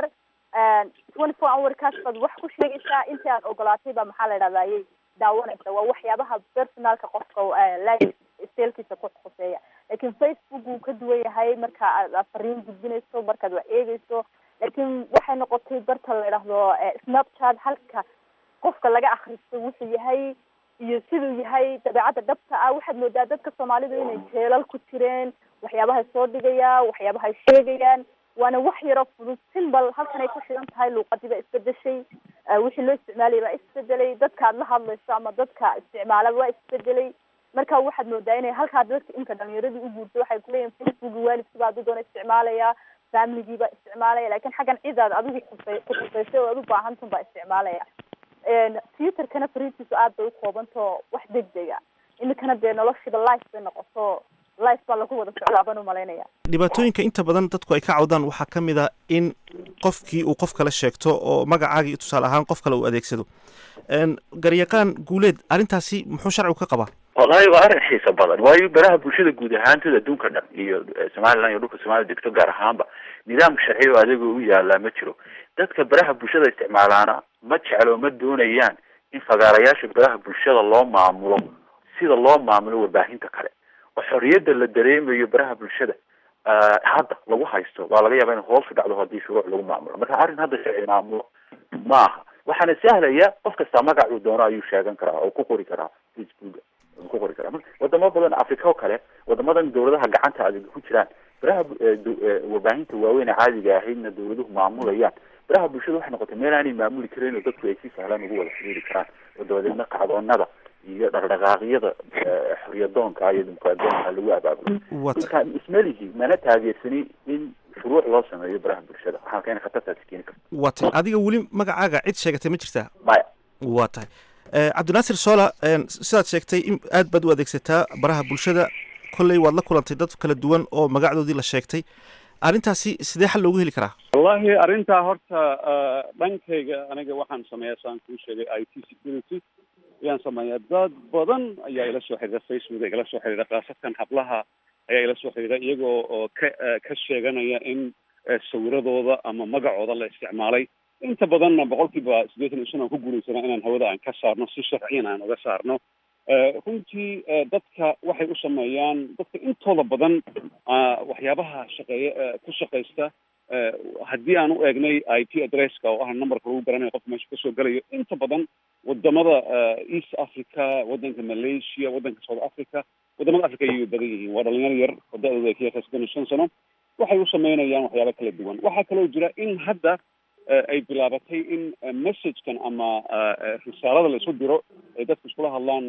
twenty four hour kaas baad wax ku sheegaysaa intii aan ogolaatay baa maxaa la idhahdaa ayay daawanaysa waa waxyaabaha personalka qofka eh, life stylekiisa ku khuseeya laakiin facebook wuu ka duwan yahay marka aad aad fariin gudbinayso markaad wax eegayso laakiin waxay noqotay barta la idhaahdo eh, snapchat halka qofka laga akhristo wuxuu yahay iyo siduu yahay dabeecadda dhabta ah waxaad moodaa dadka soomaalidu inay jeelal ku jireen waxyaabahay soo dhigayaan waxyaabahay sheegayaan waana wax yaroo fudud simbal halkan ay ku shidan tahay luuqadii baa isbedeshay eh, wixii loo isticmaalayay baa isbedelay dadka aad la hadlayso ama dadka isticmaala waa isbedelay marka waxaad moodaa inay halkaa dadka imka dhalinyaradii u guurto waxay kuleeyihin facebook waalidkiiba hadduu doona isticmaalaya familigiiba isticmaalaya lakin xaggan cidaad adigu khusay ku khusaysay oo aad u baahantun baa isticmaalaya twitterkana fariintiisu aad bay u koobantao wax degdega imikana dee noloshiiba life bay noqoto life baa lagu wada socdaa baan umalaynaya dhibaatooyinka inta badan dadku ay ka cawdaan waxaa ka mid a in qofkii uu qof kale sheegto oo magacaagii tusaale ahaan qof kale uu adeegsado garyaqaan guuleed arrintaasi muxuu sharcigu ka qabaa wallahi waa arrin xiiso badan waayo baraha bulshada guud ahaantood adduunka dhan iyo somaliland iyo dhulka soomaalida degto gaar ahaanba nidaam sharci oo adiga u yaalaa ma jiro dadka baraha bulshada isticmaalaana ma jeclo ma doonayaan in fagaarayaasha baraha bulshada loo maamulo sida loo maamulo warbaahinta kale oo xorriyadda la dareemayo baraha bulshada hadda lagu haysto waa laga yaaba in hoos u dhacdo haddii shuruuc lagu maamulo marka arrin hadda sharci maamulo ma aha waxaana sahlaya qof kastaa magacuu doono ayuu sheegan karaa oo ku qori karaa facebooka ku qori karaa wadamo badan africa oo kale wadamadan dawladaha gacanta adag ku jiraan baraha warbaahinta waaweyn ee caadiga ahaydna dawladuhu maamulayaan baraha bulshada waxay noqotay meel aanay maamuli karin oo dadku ay si sahlan ugu wada xiriiri karaan oo dabadeedna kacdoonada iyo dhaqdhaqaaqyada xoryadoonka iyo dimuqraadiyaanka lagu abaabulo marka ismelihi mana taageersani in shuruuc loo sameeyo baraha bulshada waxaan keena khatartaasi keeni karta waa tahay adiga weli magacaaga cid sheegatay ma jirtaa maya waa tahay cabdinaasir sola sidaad sheegtay in aad baad u adeegsataa baraha bulshada kolley waad la kulantay dad kala duwan oo magacdoodii la sheegtay arrintaasi sidee xal loogu heli karaa wallahi arrintaa horta dhankayga aniga waxaan sameeyaa saan kuu sheegay i t security ayaan sameeyaa dad badan ayaa ila soo xiriira facebook igala soo xiriira khaasatan hablaha ayaa ila soo xiriira iyagoo oo ka ka sheeganaya in sawiradooda ama magacooda la isticmaalay inta badanna boqolkiiba siddeetan iyo shan aan ku guulaysana inaan hawada aan ka saarno si sharciyan aan uga saarno runtii dadka waxay u sameeyaan dadka intooda badan waxyaabaha shaqeeya ku shaqaysta haddii aan u eegnay i p addresska oo ah numberka lagu garanayo qofka meesha kasoo gelayo inta badan wadamada east africa wadanka malaysia wadanka south africa wadamada africa ayay badan yihiin waa dhalinyaro yar oo da-dooda ay ka yartaa soddon iyo shan sano waxay u sameynayaan waxyaaba kala duwan waxaa kaloo jira in hadda ay bilaabatay in messagekan ama risaalada la isu diro ay dadku iskula hadlaan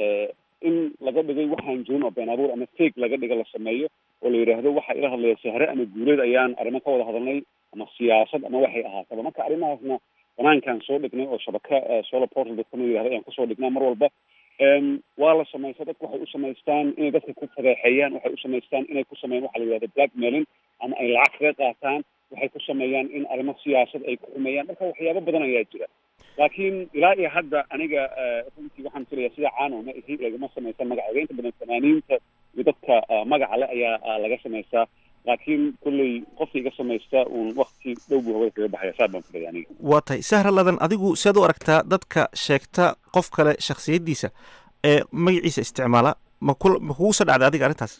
in laga dhigay waxaan jirin oo been abuur ama fake laga dhiga la sameeyo oo la yidhaahdo waxa ila hadlaya sahre ama guuleed ayaan arrimo ka wada hadalnay ama siyaasad ama waxay ahaataba marka arrimahaasna banaankaan soo dhignay oo shabaka solar portal dadkama yidhahdo ayaan kusoo dhignaa mar walba waa la samaysta dadku waxay u samaystaan inay dadka ku fadeexeeyaan waxay u samaystaan inay ku sameeyaan waxa la yidhahdo blackmailing ama ay lacag kaga qaataan waxay ku sameeyaan in arrimo siyaasad ay ku xumeeyaan marka waxyaabo badan ayaa jira laakiin ilaa iyo hadda aniga runtii waxaan filayaa sida caano ma ihi lagama samaysan magacooda inta badan fanaaniinta iyo dadka magaca le ayaa laga samaystaa laakiin kolley qofka iga samaysta uun wakti dhow buu hawada kaga baxaya saa baan filaya aniga waa tahay sahra ladan adigu siaad u aragtaa dadka sheegta qof kale shaksiyaddiisa ee magaciisa isticmaala ma ku ma kugu soo dhacday adiga arrintaas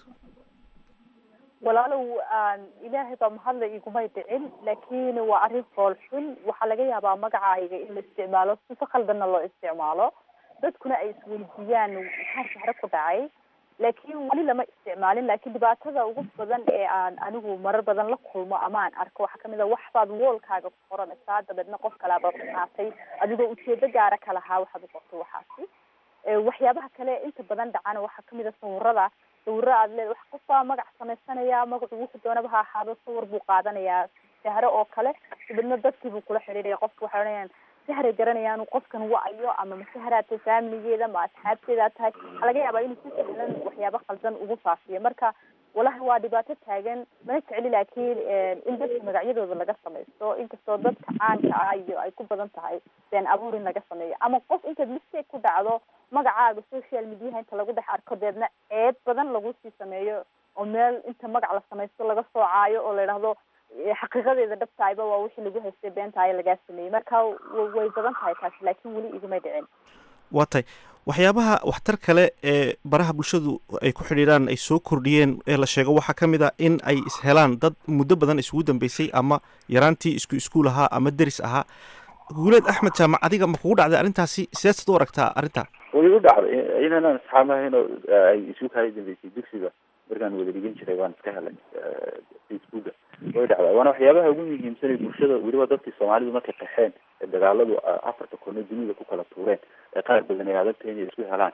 walaalow ilaahay baa mahadla igumay dhicin laakiin waa arrin fool xun waxaa laga yaabaa magacayga in la isticmaalo sifa khaldanna loo isticmaalo dadkuna ay isweydiiyaan maxaa sahre ku dhacay laakiin weli lama isticmaalin laakiin dhibaatada ugu badan ee aan anigu marar badan la kulmo ama aan arko waxaa kamid a wax baad woolkaaga ku qoranaysaa dabeedna qof kalaaba qaatay adigoo ujeedo gaara ka lahaa waxaad u qortay waxaasi waxyaabaha kale inta badan dhacana waxaa kamid a sawirada sawiro aad leed wax qof baa magac samaysanaya magacu wuxuu doonaba ha ahaado sawir buu qaadanayaa sahre oo kale dabeedna dadkii buu kula xidhiidhaya qofka waxay odhanayaan sahray garanayaan qofkan wa-ayo ama ma sahraa tahay faamiligeeda ma asxaabteedaa tahay waxaa laga yaabaa inuu si sahlan waxyaabo khaldan ugu faafiyo marka walahi waa dhibaato taagan mana jecli laakiin in dadka magacyadooda laga samaysto inkastoo dadka caanka ah iyo ay ku badan tahay been abuur in laga sameeyo ama qof intaad mistake ku dhacdo magacaaga social mediaha inta lagu dhex arko deedna ceeb badan lagu sii sameeyo oo meel inta magac la samaysto laga soocaayo oo la yidhaahdo xaqiiqadeeda dhabtahayba waa wixii lagu haystay beentahay lagaa sameeyey marka way badan tahay taasi laakiin weli igumay dhicin waa tahay waxyaabaha waxtar kale ee baraha bulshadu ay ku xidhiidhaan ay soo kordhiyeen ee la sheego waxaa ka mid a in ay ishelaan dad muddo badan isugu dambeysay ama yaraantii isku iskuul ahaa ama deris ahaa guuleed axmed jaamac adiga ma kugu dhacday arrintaasi sideed u aragtaa arrintaa way u dhacday inanaan asxaabahayno ay isu kala dambeysay dugsiga markaan wada dhigan jiray waan iska helay facebooka way dhacdaa waana waxyaabaha ugu muhiimsanay bulshada weliba dadkii soomaalidu markay qaxeen ee dagaaladu afarta kono dunida ku kala tuureen ee qaar badan ay adagtahay inay isku helaan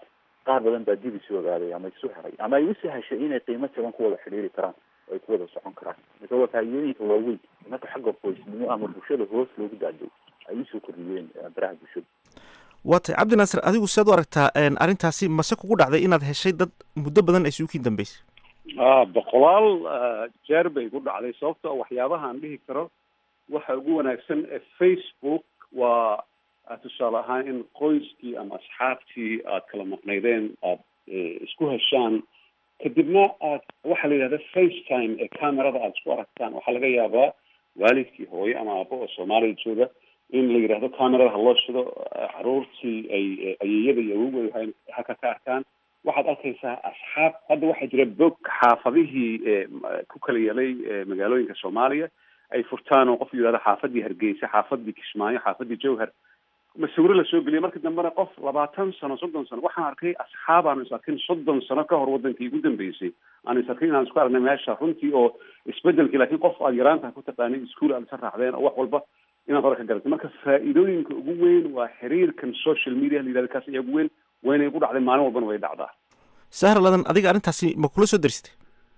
qaar badan baa dib isu ogaaday ama isu heray ama ay u sahashay inay qiimo jaban ku wada xidhiiri karaan oo ay ku wada socon karaan marka waa faa'iidooyinka waaweyn marka xagga qoysnimo ama bulshada hoos loogu daaday ay usoo kordhiyeen baraha bulshada waa tay cabdi naasir adigu sead u aragtaa arrintaasi mase kugu dhacday inaad heshay dad muddo badan ay suukiin dambeysay a boqolaal jeer bay ku dhacday sababto waxyaabaha aan dhihi karo waxa ugu wanaagsan ee facebook waa tusaale ahaan in qoyskii ama asxaabtii aad kala maqnaydeen aad isku heshaan kadibna aad waxaa la yidhahda facetime ee camerada aada isku aragtaan waxaa laga yaabaa waalidkii hooyo ama aabo oo soomaaliya jooga in la yidhahdo camerada ha loo shido caruurtii ay ayeeyada iyo awowgood haka ka arkaan waxaad arkaysaa asxaab hadda waxaa jira bog xaafadihii ku kala yeelay magaalooyinka soomaaliya ay furtaan oo qof yidhahdo xaafadii hargeysa xaafadii kismaayo xaafadii jowhar masawiro lasoo geliya marka dambena qof labaatan sano soddon sano waxaan arkay asxaab aanu is arkin soddon sano ka hor wadankii ugu dambeysay aan is arkin inaan isku aragnay meesha runtii oo isbedelkii laakiin qof aad yaraanta ku taqaanay iskuol aad isa raacdeen oo wax walba inaad hore ka garatay marka faa'iidooyinka ugu weyn waa xiriirkan social media la yidhahda kaas ayaa ugu weyn waynay ku dhacday maalin walbana way dhacdaa sahra ladan adiga arrintaasi ma kula soo darisatay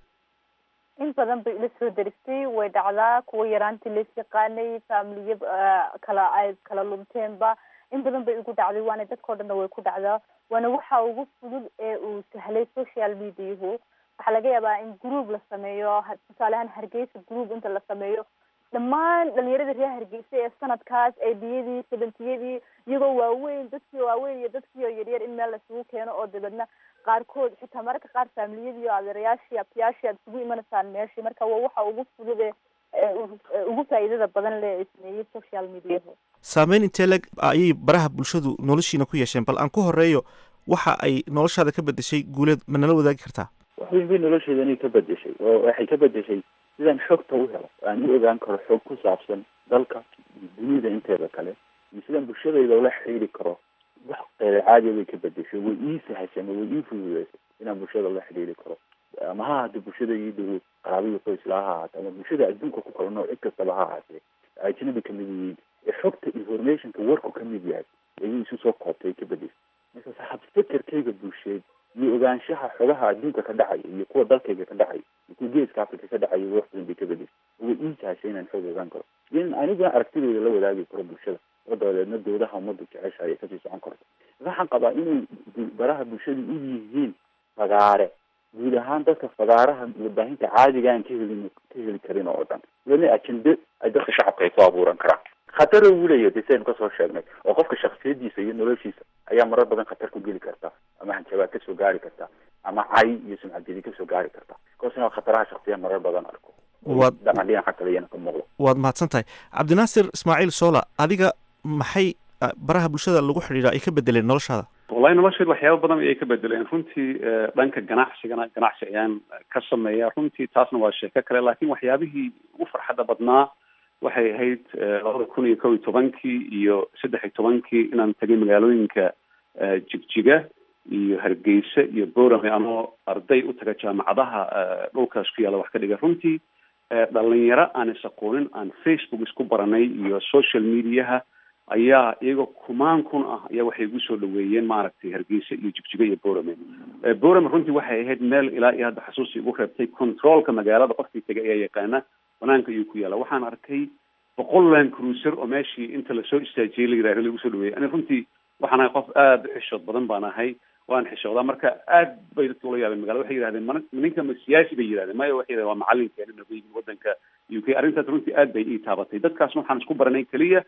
in badan bay ila soo deristay way dhacdaa kuwa yaraantii lays yaqaanay faamiliya kala ay kala lumteenba in badan bay igu dhacday waana dadkao dhanna way ku dhacdaa waana waxa ugu fudud ee uu sahlay social mediahu waxaa laga yaabaa in group la sameeyo tusaale ahaan hargeysa group inta la sameeyo dhammaan dhalinyarada reer hargeysa ee sanadkaas eediyadii sebentiyadii iyagoo waaweyn dadkii waaweyn iyo dadkii oo yaryar in meel laisugu keeno oo dabeedna qaarkood xitaa mararka qaar faamiliyadii o adeerayaashii abtiyaashii aad isugu imanaysaan meeshii marka waa waxa ugu fudud ee ugu faa'iidada badan le sameeyey social mediahu saameyn intee leg ayay baraha bulshadu noloshiina ku yeesheen bal aan ku horeeyo waxa ay noloshaada ka bedeshay guuleed ma nala wadaagi kartaa wax weyn bay nolosheedani ka bedeshay oo waxay ka bedeshay sidaan xogta u helo aan u ogaan karo xog ku saabsan dalka iyo dunida inteeda kale iyo sidaan bulshadayda ula xiriiri karo wax qeyre caadiya bay ka bedeshay way ii sahashay ama way ii fududeysay inaan bulshada ula xiriiri karo ama ha ahaatee bulshada ii dhowo qaraabadii qoysla ha ahaatee ama bulshada adduunka ku kala nooc cid kastaba ha ahaatee ajnabi kamid yihiin ee xogta informationka warku kamid yahay ayay isu soo koobtay ka bedeshay markaas habfekerkayga bulsheed iyo ogaanshaha xogaha adduunka ka dhacaya iyo kuwa dalkayga ka dhacaya iyo kuwa geeska africa ka dhacaya wax badan bay ka bedeshay way ii sahashay inaan xog ogaan karo in aniguna aragtideyda la wadaagi karo bulshada oo dabadeedna dowlaha ummaddu jecesha ayay kasii socon karto waxaan qabaa inay baraha bulshadu u yihiin fagaare guud ahaan dadka fagaaraha warbaahinta caadiga aan ka helin ka heli karin oo dhan weli ajende ay dadka shacabka ay ku abuuran karaan khatar uu leeyahay de saynu kasoo sheegnay oo qofka shaksiyadiisa iyo noloshiisa ayaa marar badan khatar ku geli karta ama hanjabaad kasoo gaari karta ama cay iyo sumcadjedi kasoo gaari karta kaasina khataraha shaksiya marar badan arko waad dhaqan dhinaca kale iyana ka muuqdo waad mahadsan tahay cabdinaasir ismaaciil soola adiga maxay baraha bulshada lagu xidhiidha ay ka bedeleen noloshaada wallahi nolosheed waxyaaba badan ayay ka bedeleen runtii dhanka ganacsigana ganacsi ayaan ka sameeya runtii taasna waa sheeko kale laakiin waxyaabihii ugu farxadda badnaa waxay ahayd labada kun iyo kow iyo tobankii iyo saddex iyo tobankii inaan tagay magaalooyinka jigjiga iyo hargeysa iyo borame anoo arday u taga jaamacadaha dhulkaas ku yaalla wax ka dhiga runtii dhalinyaro aan is aqoonin aan facebook isku baranay iyo social mediaha ayaa iyagoo kumaan kun ah ayaa waxay igu soo dhaweeyeen maaragtay hargeysa iyo jigjiga iyo borame borame runtii waxay ahayd meel ilaa iyo hadda xasuusi igu reebtay controolka magaalada qofkii tegay ayaa yaqaana banaanka ayuu ku yaalla waxaan arkay boqol land cruiser oo meeshii inta lasoo istaajiyey la yidhahdo lagu soo dhaweeyey ani runtii waxaan ahay qof aada u xishood badan baan ahay waan xishoodaa marka aad bay dadka ula yaabeen magala waxay yidhahdeen ma ninka ma siyaasi bay yidhahdeen maya waxay yidhahdeen waa macalinkeena nagu yimid wadanka u k arrintaas runtii aad bay ii taabatay dadkaasna waxaan isku baranay keliya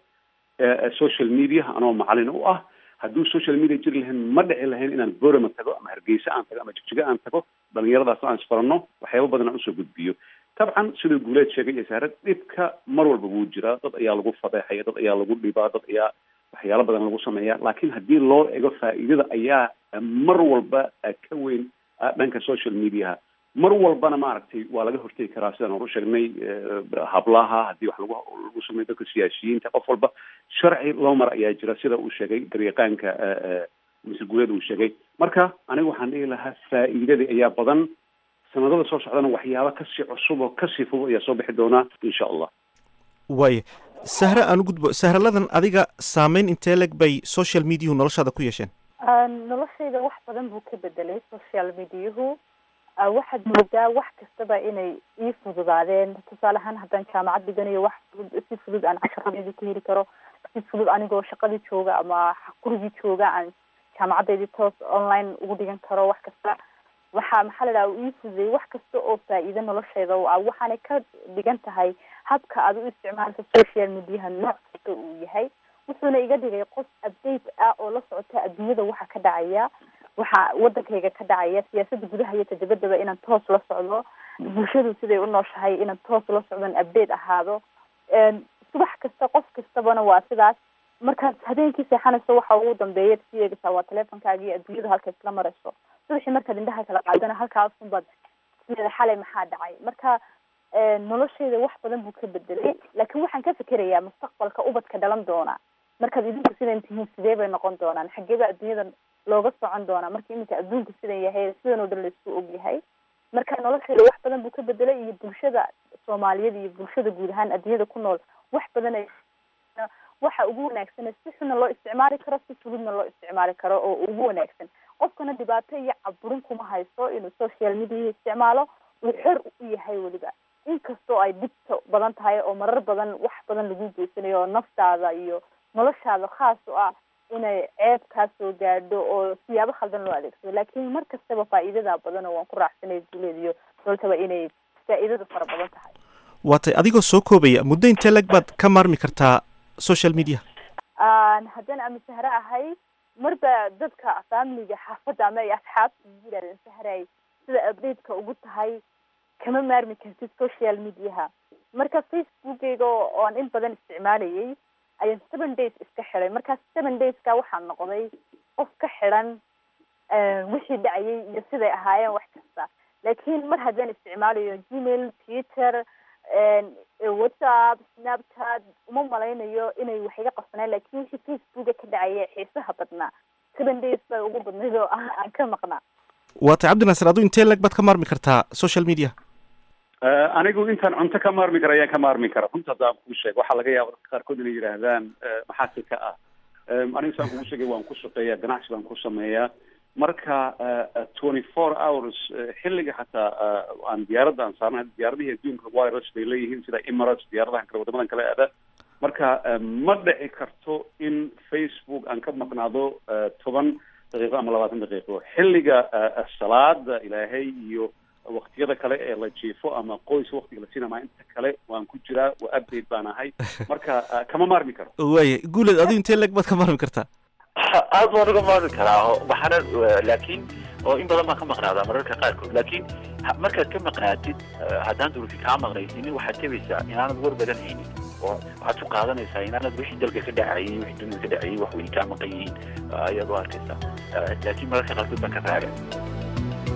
social media anoo macalin u ah hadduu social media jiri lahayn ma dhici lahayn inaan borama tago ama hargeysa aan tago ama jigjiga aan tago dhalinyaradaasna aan isbaranno waxyaaba badan aan usoo gudbiyo dabcan siduu guuleed sheegay iyo saare dhibka mar walba wuu jiraa dad ayaa lagu fadeexaya dad ayaa lagu dhibaa dad ayaa waxyaalo badan lagu sameeya laakiin haddii loo ego faa'iidada ayaa mar walba ka weyn dhanka social mediaha mar walbana maaragtay waa laga hortegi karaa sidaan hor u sheegnay hablaha haddii wax lagu lagu sameeyo dadka siyaasiyiinta qof walba sharci loo mar ayaa jira sida uu sheegay garyaqaanka mise guuleed uu sheegay marka aniga waxaan dhihi lahaa faa'iidadii ayaa badan sanadada soo socdana waxyaaba kasii cusub oo kasii fudud ayaa soo bixi doonaa insha allah waaya sahre aan u gudbo sahraladan adiga saameyn intee leg bay social mediahu noloshaada ku yeesheen noloshayda wax badan buu ka bedelay social mediahu waxaad moodaa wax kastaba inay ii fududaadeen tusaale ahaan haddaan jaamacad dhiganayo wax fudud si fudud aan casharadeyda ku heli karo si fudud anigoo shaqadii jooga ama gurigii jooga aan jaamacadeydii toos online ugu dhigan karo wax kasta waxaa maxaa la dhaha uu ii fududeeyey wax kasta oo faa-iido noloshayda u ah waxaanay ka dhigan tahay habka aad u isticmaalka social mediaha nooc kasta uu yahay wuxuuna iga dhigay qof update ah oo la socota adduunyada waxa ka dhacaya waxa wadankayga ka dhacaya siyaasada gudaha iyo tadabadaba inaan toos la socdo bulshadu siday u nooshahay inaan toos la socdon update ahaado subax kasta qof kastabana waa sidaas markaad habeenkii seexanayso waxa ugu dambeeya si eegaysaa waa teleefonkaaga iyo adduunyadu halka isla marayso subaxii markaad indhaha kala qaadana halkaasunbaad sideeda xalay maxaa dhacay marka noloshayda wax badan buu ka bedelay laakiin waxaan ka fikerayaa mustaqbalka ubadka dhalan doona markaad idinku sidan tihiin sidee bay noqon doonaan xageeba adduunyada looga socon doonaa marka iminka adduunka sidan yahay sidan oo dhan laisku og yahay marka noloshayda wax badan buu ka bedelay iyo bulshada soomaaliyeed iyo bulshada guud ahaan adduunyada ku nool wax badan ay waxa ugu wanaagsan si xunna loo isticmaali karo si fududna loo isticmaali karo oo ugu wanaagsan qofkana dhibaato iyo caburin kuma haysto inuu social media isticmaalo uu xor u yahay weliba inkastoo ay dhibto badan tahay oo marar badan wax badan lagu geysanayo oo naftaada iyo noloshaada khaas u ah inay ceeb kaa soo gaadho oo siyaabo khaldan loo adeegsado laakiin mar kastaba faa'iidada badan oo waan ku raacsanay duleed iyo doltaba inay faa'iidadu fara badan tahay waatay adigoo soo koobaya muddo intee lag baad ka maarmi kartaa social media haddaan ama sahre ahay marba dadka familiga xaafadda ama ay asxaabta yirahdeen sahray sida updateka ugu tahay kama maarmi kartid social mediaha marka facebookeyga oo aan in badan isticmaalayay ayaan seven days iska xiday markaas seven dayska waxaan noqday qof ka xidan wixii dhacayay iyo siday ahaayeen wax kasta laakiin mar haddaan isticmaalayo gmail twitter whatsapp snapchat uma malaynayo inay wax iga qabsanaan lakin wixii facebooka ka dhacaya xiisaha badnaa seven days bay ugu badnayd oo aan ka maqnaa waatay cabdinaasir aduu intee lag baad ka maarmi kartaa social media anigu intaan cunto ka maarmi kara ayaan ka maarmi kara runta haddaan kuu sheeg waxaa laga yaaba dadka qaarkood inay yidhaahdaan maxaa si ka ah anigu saan kugu sheegay waan ku shaqeeyaa ganacsi baan ku sameeyaa marka twenty four hours xilliga xataa aan diyaaradda aan saarnahay diyaaradihii adduunka wirus bay leeyihiin sida emirates diyaaradahan kale wadamadan kale aada marka ma dhici karto in facebook aan ka maqnaado toban daqiiqo ama labaatan daqiiqo xilliga salaada ilaahay iyo waktiyada kale ee la jiifo ama qoys waktiga la siinama inta kale waan ku jiraa waa update baan ahay marka kama maarmi karo waaya guuleed adigu intee leg baad ka maarmi kartaa aad baan uga maarmi karaa waxaana laakiin oo in badan baan ka maqnaadaa mararka qaarkood laakiin markaad ka maqnaatid haddaan durufi kaa maqnaysinin waxaad tebaysaa inaanad war badan haynin oo waxaad ku qaadanaysaa inaanad wixii dalka ka dhacayay wixii dunida ka dhacayay wax weyn kaa maqan yihiin ayaad u arkaysaa laakiin mararka qaarkood baan ka raaga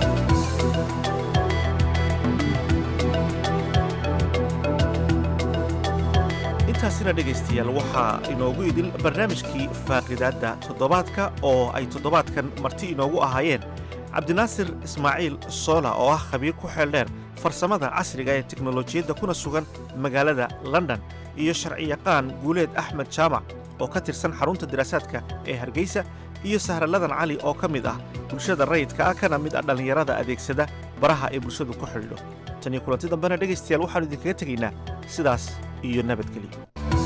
intaasina dhegaystayaal waxaa inoogu idil barnaamijkii faaqidaadda toddobaadka oo ay toddobaadkan marti inoogu ahaayeen cabdinaasir ismaaciil soola oo ah khabiir ku xeeldheer farsamada casriga ee teknolojiyadda kuna sugan magaalada london iyo sharciyaqaan guuleed axmed jaamac oo ka tirsan xarunta diraasaadka ee hargeysa iyo sahraladan cali oo ka mid ah bulshada rayidka ah kana mid ah dhallinyarada adeegsada baraha ay bulshadu ku xidhiidho tan iyo kulanti dambena dhegaystayaal waxaannu idinkaga tegaynaa sidaas iyo nabadgelyo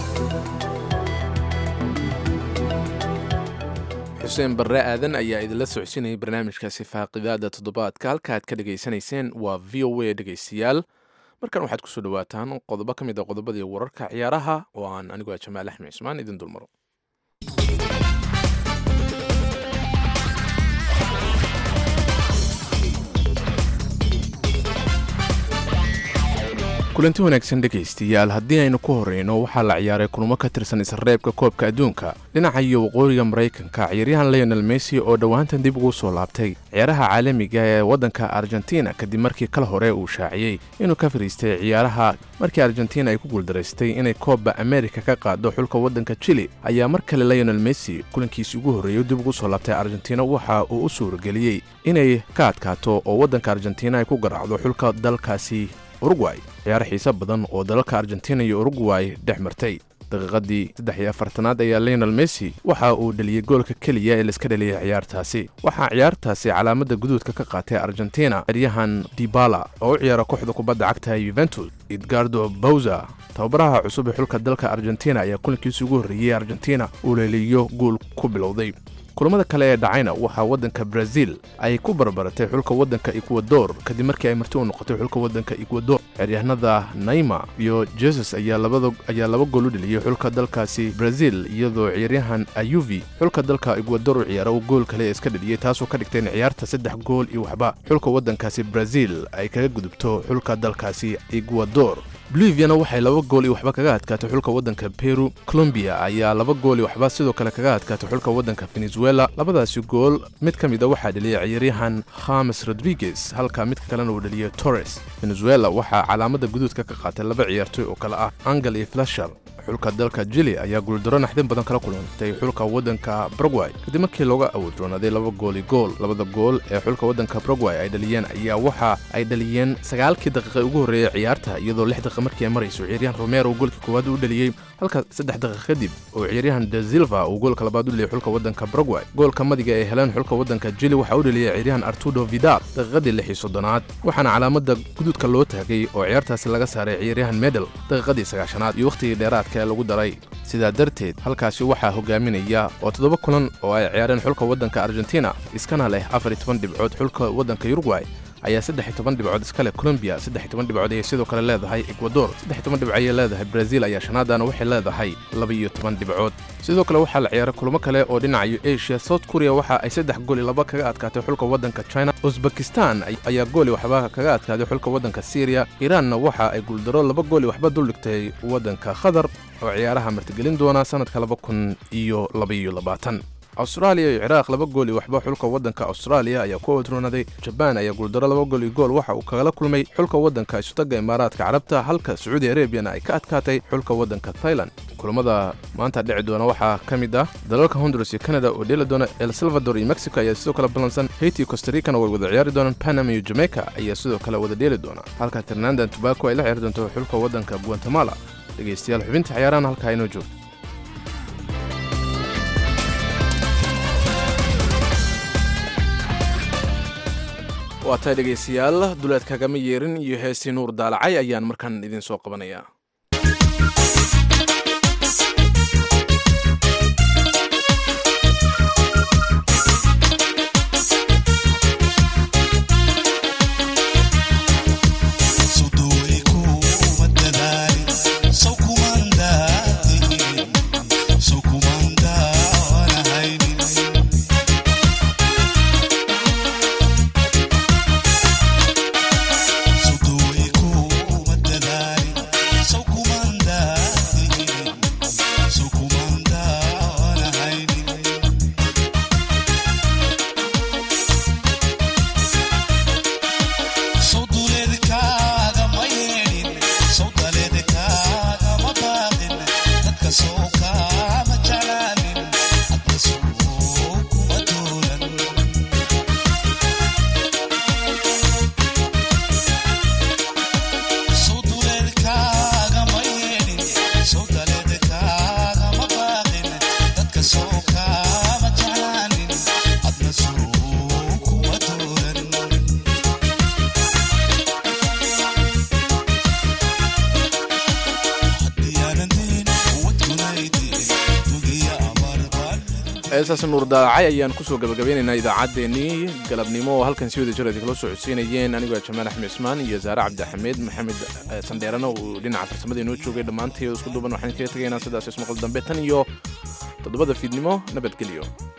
xuseen barre aadan ayaa idinla socodsiinayay barnaamijkaasi faaqidaada toddobaadka halka aad ka dhegaysanayseen waa v o a dhegaystayaal markan waxaad kusoo dhawaataan qodobo ka mid a qodobadii wararka ciyaaraha oo aan anigoo jamaal axmed cismaan idin dulmaro kulanti wanaagsan dhegaystayaal haddii aynu ku horreyno waxaa la ciyaaray kulmo ka tirsan isreebka koobka adduunka dhinaca iyo waqooyiga maraykanka ciyaaryahan leonel messi oo dhowaantan dib ugu soo laabtay ciyaaraha caalamiga ee waddanka argentina kadib markii kal hore uu shaaciyey inuu ka fadhiistay ciyaaraha markii argentina ay ku guuldaraystay inay koobba amerika ka qaado xulka waddanka chili ayaa mar kale leonel messi kulankiisi ugu horreeyey dib ugu soo laabtay argentina waxa uu u suurageliyey inay ka adkaato oo waddanka argentina ay ku garaacdo xulka dalkaasi urugway ciyaaro xiise badan oo dalalka argentina iyo urugway dhex martay daqiiqadii saddex iyo afartanaad ayaa leonel messi waxa uu dheliyey goolka keliya ee laiska dheliyay ciyaartaasi waxaa ciyaartaasi calaamada guduudka ka qaatay argentina eryahan dibala oo u ciyaara kooxda kubadda cagta yuventus edgardo bowza tababaraha cusub ee xulka dalka argentina ayaa kulankiisii ugu horreeyey argentina uu leeliyo guul ku bilowday kulamada kale ee dhacayna waxaa waddanka brazil ay ku barbaratay xulka waddanka ecuador kadib markii ay marti u noqotay xulka waddanka ecuador ciyaaryahanada naima iyo jesus ayaa laba gool u dheliyey xulka dalkaasi brazil iyadoo ciyaaryahan ayuvi xulka dalka ecuador u ciyaara uu gool kale iska dheliyey taasoo ka dhigtay in ciyaarta saddex gool iyo waxba xulka waddankaasi brazil ay kaga gudubto xulka dalkaasi ecuador boliviana waxay laba gool iyo waxba kaga adkaatay xulka waddanka peru colombiya ayaa laba gool iyo waxba sidoo kale kaga adkaatay xulka waddanka venezuela labadaasi gool mid ka mid a waxaa dheliyay ciyaaryahan khames rodriguez halka midka kalena uu dheliyay torres venezuela waxaa calaamada guduudka ka qaatay laba ciyaartoy oo kale ah angel iyo flasher xulka dalka jili ayaa guuldaro naxdin badan kala kulantay xulka waddanka baragway kadib markii looga awoodroonaaday laba gooli gool labada gool ee xulka waddanka baragway ay dhaliyeen ayaa waxa ay dhaliyeen sagaalkii daqiiqa ugu horreeyey ciyaarta iyadoo lix daqiiqa markii ay marayso ciyaaryahan romero goolkii koowaad u dhaliyey halka saddex daqiiqa kadib oo ciyaaryahan de silva uu goolka labaad u dheliyey xulka waddanka baragway goolka madiga ee heleen xulka waddanka jili waxaa u dheliyey ciyaaryahan artudo vidal daqiiqadii lix iyo soddonaad waxaana calaamada guduudka loo taagay oo ciyaartaasi laga saaray ciyaaryahan medel daqiiqadii sagaashanaad iyo wakhtigii dheeraad lagu daray sidaa darteed halkaasi waxaa hogaaminaya oo toddoba kulan oo ay ciyaareen xulka waddanka argentina iskana leh afar iyo toban dhibcood xulka waddanka yurugway ayaa saddex iyo toban dhibcood iska leh colombiya saddex iyo toban dhibcood ayay sidoo kale leedahay ecuador saddex iyo toban dhibco ayay leedahay brazil ayaa shanaadana waxay leedahay laba iyo toban dhibcood sidoo kale waxaa la ciyaaray kulamo kale oo dhinacayo asia south korea waxa ay saddex gooli laba kaga adkaatay xulka waddanka china usbekistan ayaa gooli waxba kaga adkaaday xulka waddanka syriya iiraanna waxa ay guuldaro laba gooli waxba duldhigtay waddanka qatar oo ciyaaraha martigelin doona sannadka laba kun iyo labaiyo labaatan austraaliya iyo ciraaq laba gool iyo waxba xulka waddanka austraaliya ayaa ku odroonaday jabaan ayaa guuldaro laba gool iyo gool waxa uu kagala kulmay xulka waddanka isutaga imaaraadka carabta halka sacuudi arabiyana ay ka adkaatay xulka waddanka thailand kulamada maanta dhici doona waxaa ka mid ah dalalka honduras iyo canada oo dheeli doona el salvador iyo mexico ayaa sidoo kale ballansan haiti iyo costaricana way wada ciyaari doonaan panama iyo jamaica ayaa sidoo kale wada dheeli doona halka trinandan tobaco ay la ciyaari doonto xulka waddanka guatemala dhegaystayaal xubinta ciyaarahan halkaa inoo joogto waa tahay dhegaystayaal duleed kagama yeerin iyo heestii nuur daalacay ayaan markaan idin soo qabanayaa heesaas nuur daacay ayaan kusoo gabagabeynaynaa idaacaddeenii galabnimo oo halkan si wada jir idinkala soo codsiinayeen anigoo jamaal axmed cismaan iyo saare cabdixameed maxamed sandheerana uu dhinaca farsamada inoo joogay dhammaantii isku duuban waxaan kaga tegaynaa sidaas ismaqal dambe tan iyo toddobada fiidnimo nabadgelyo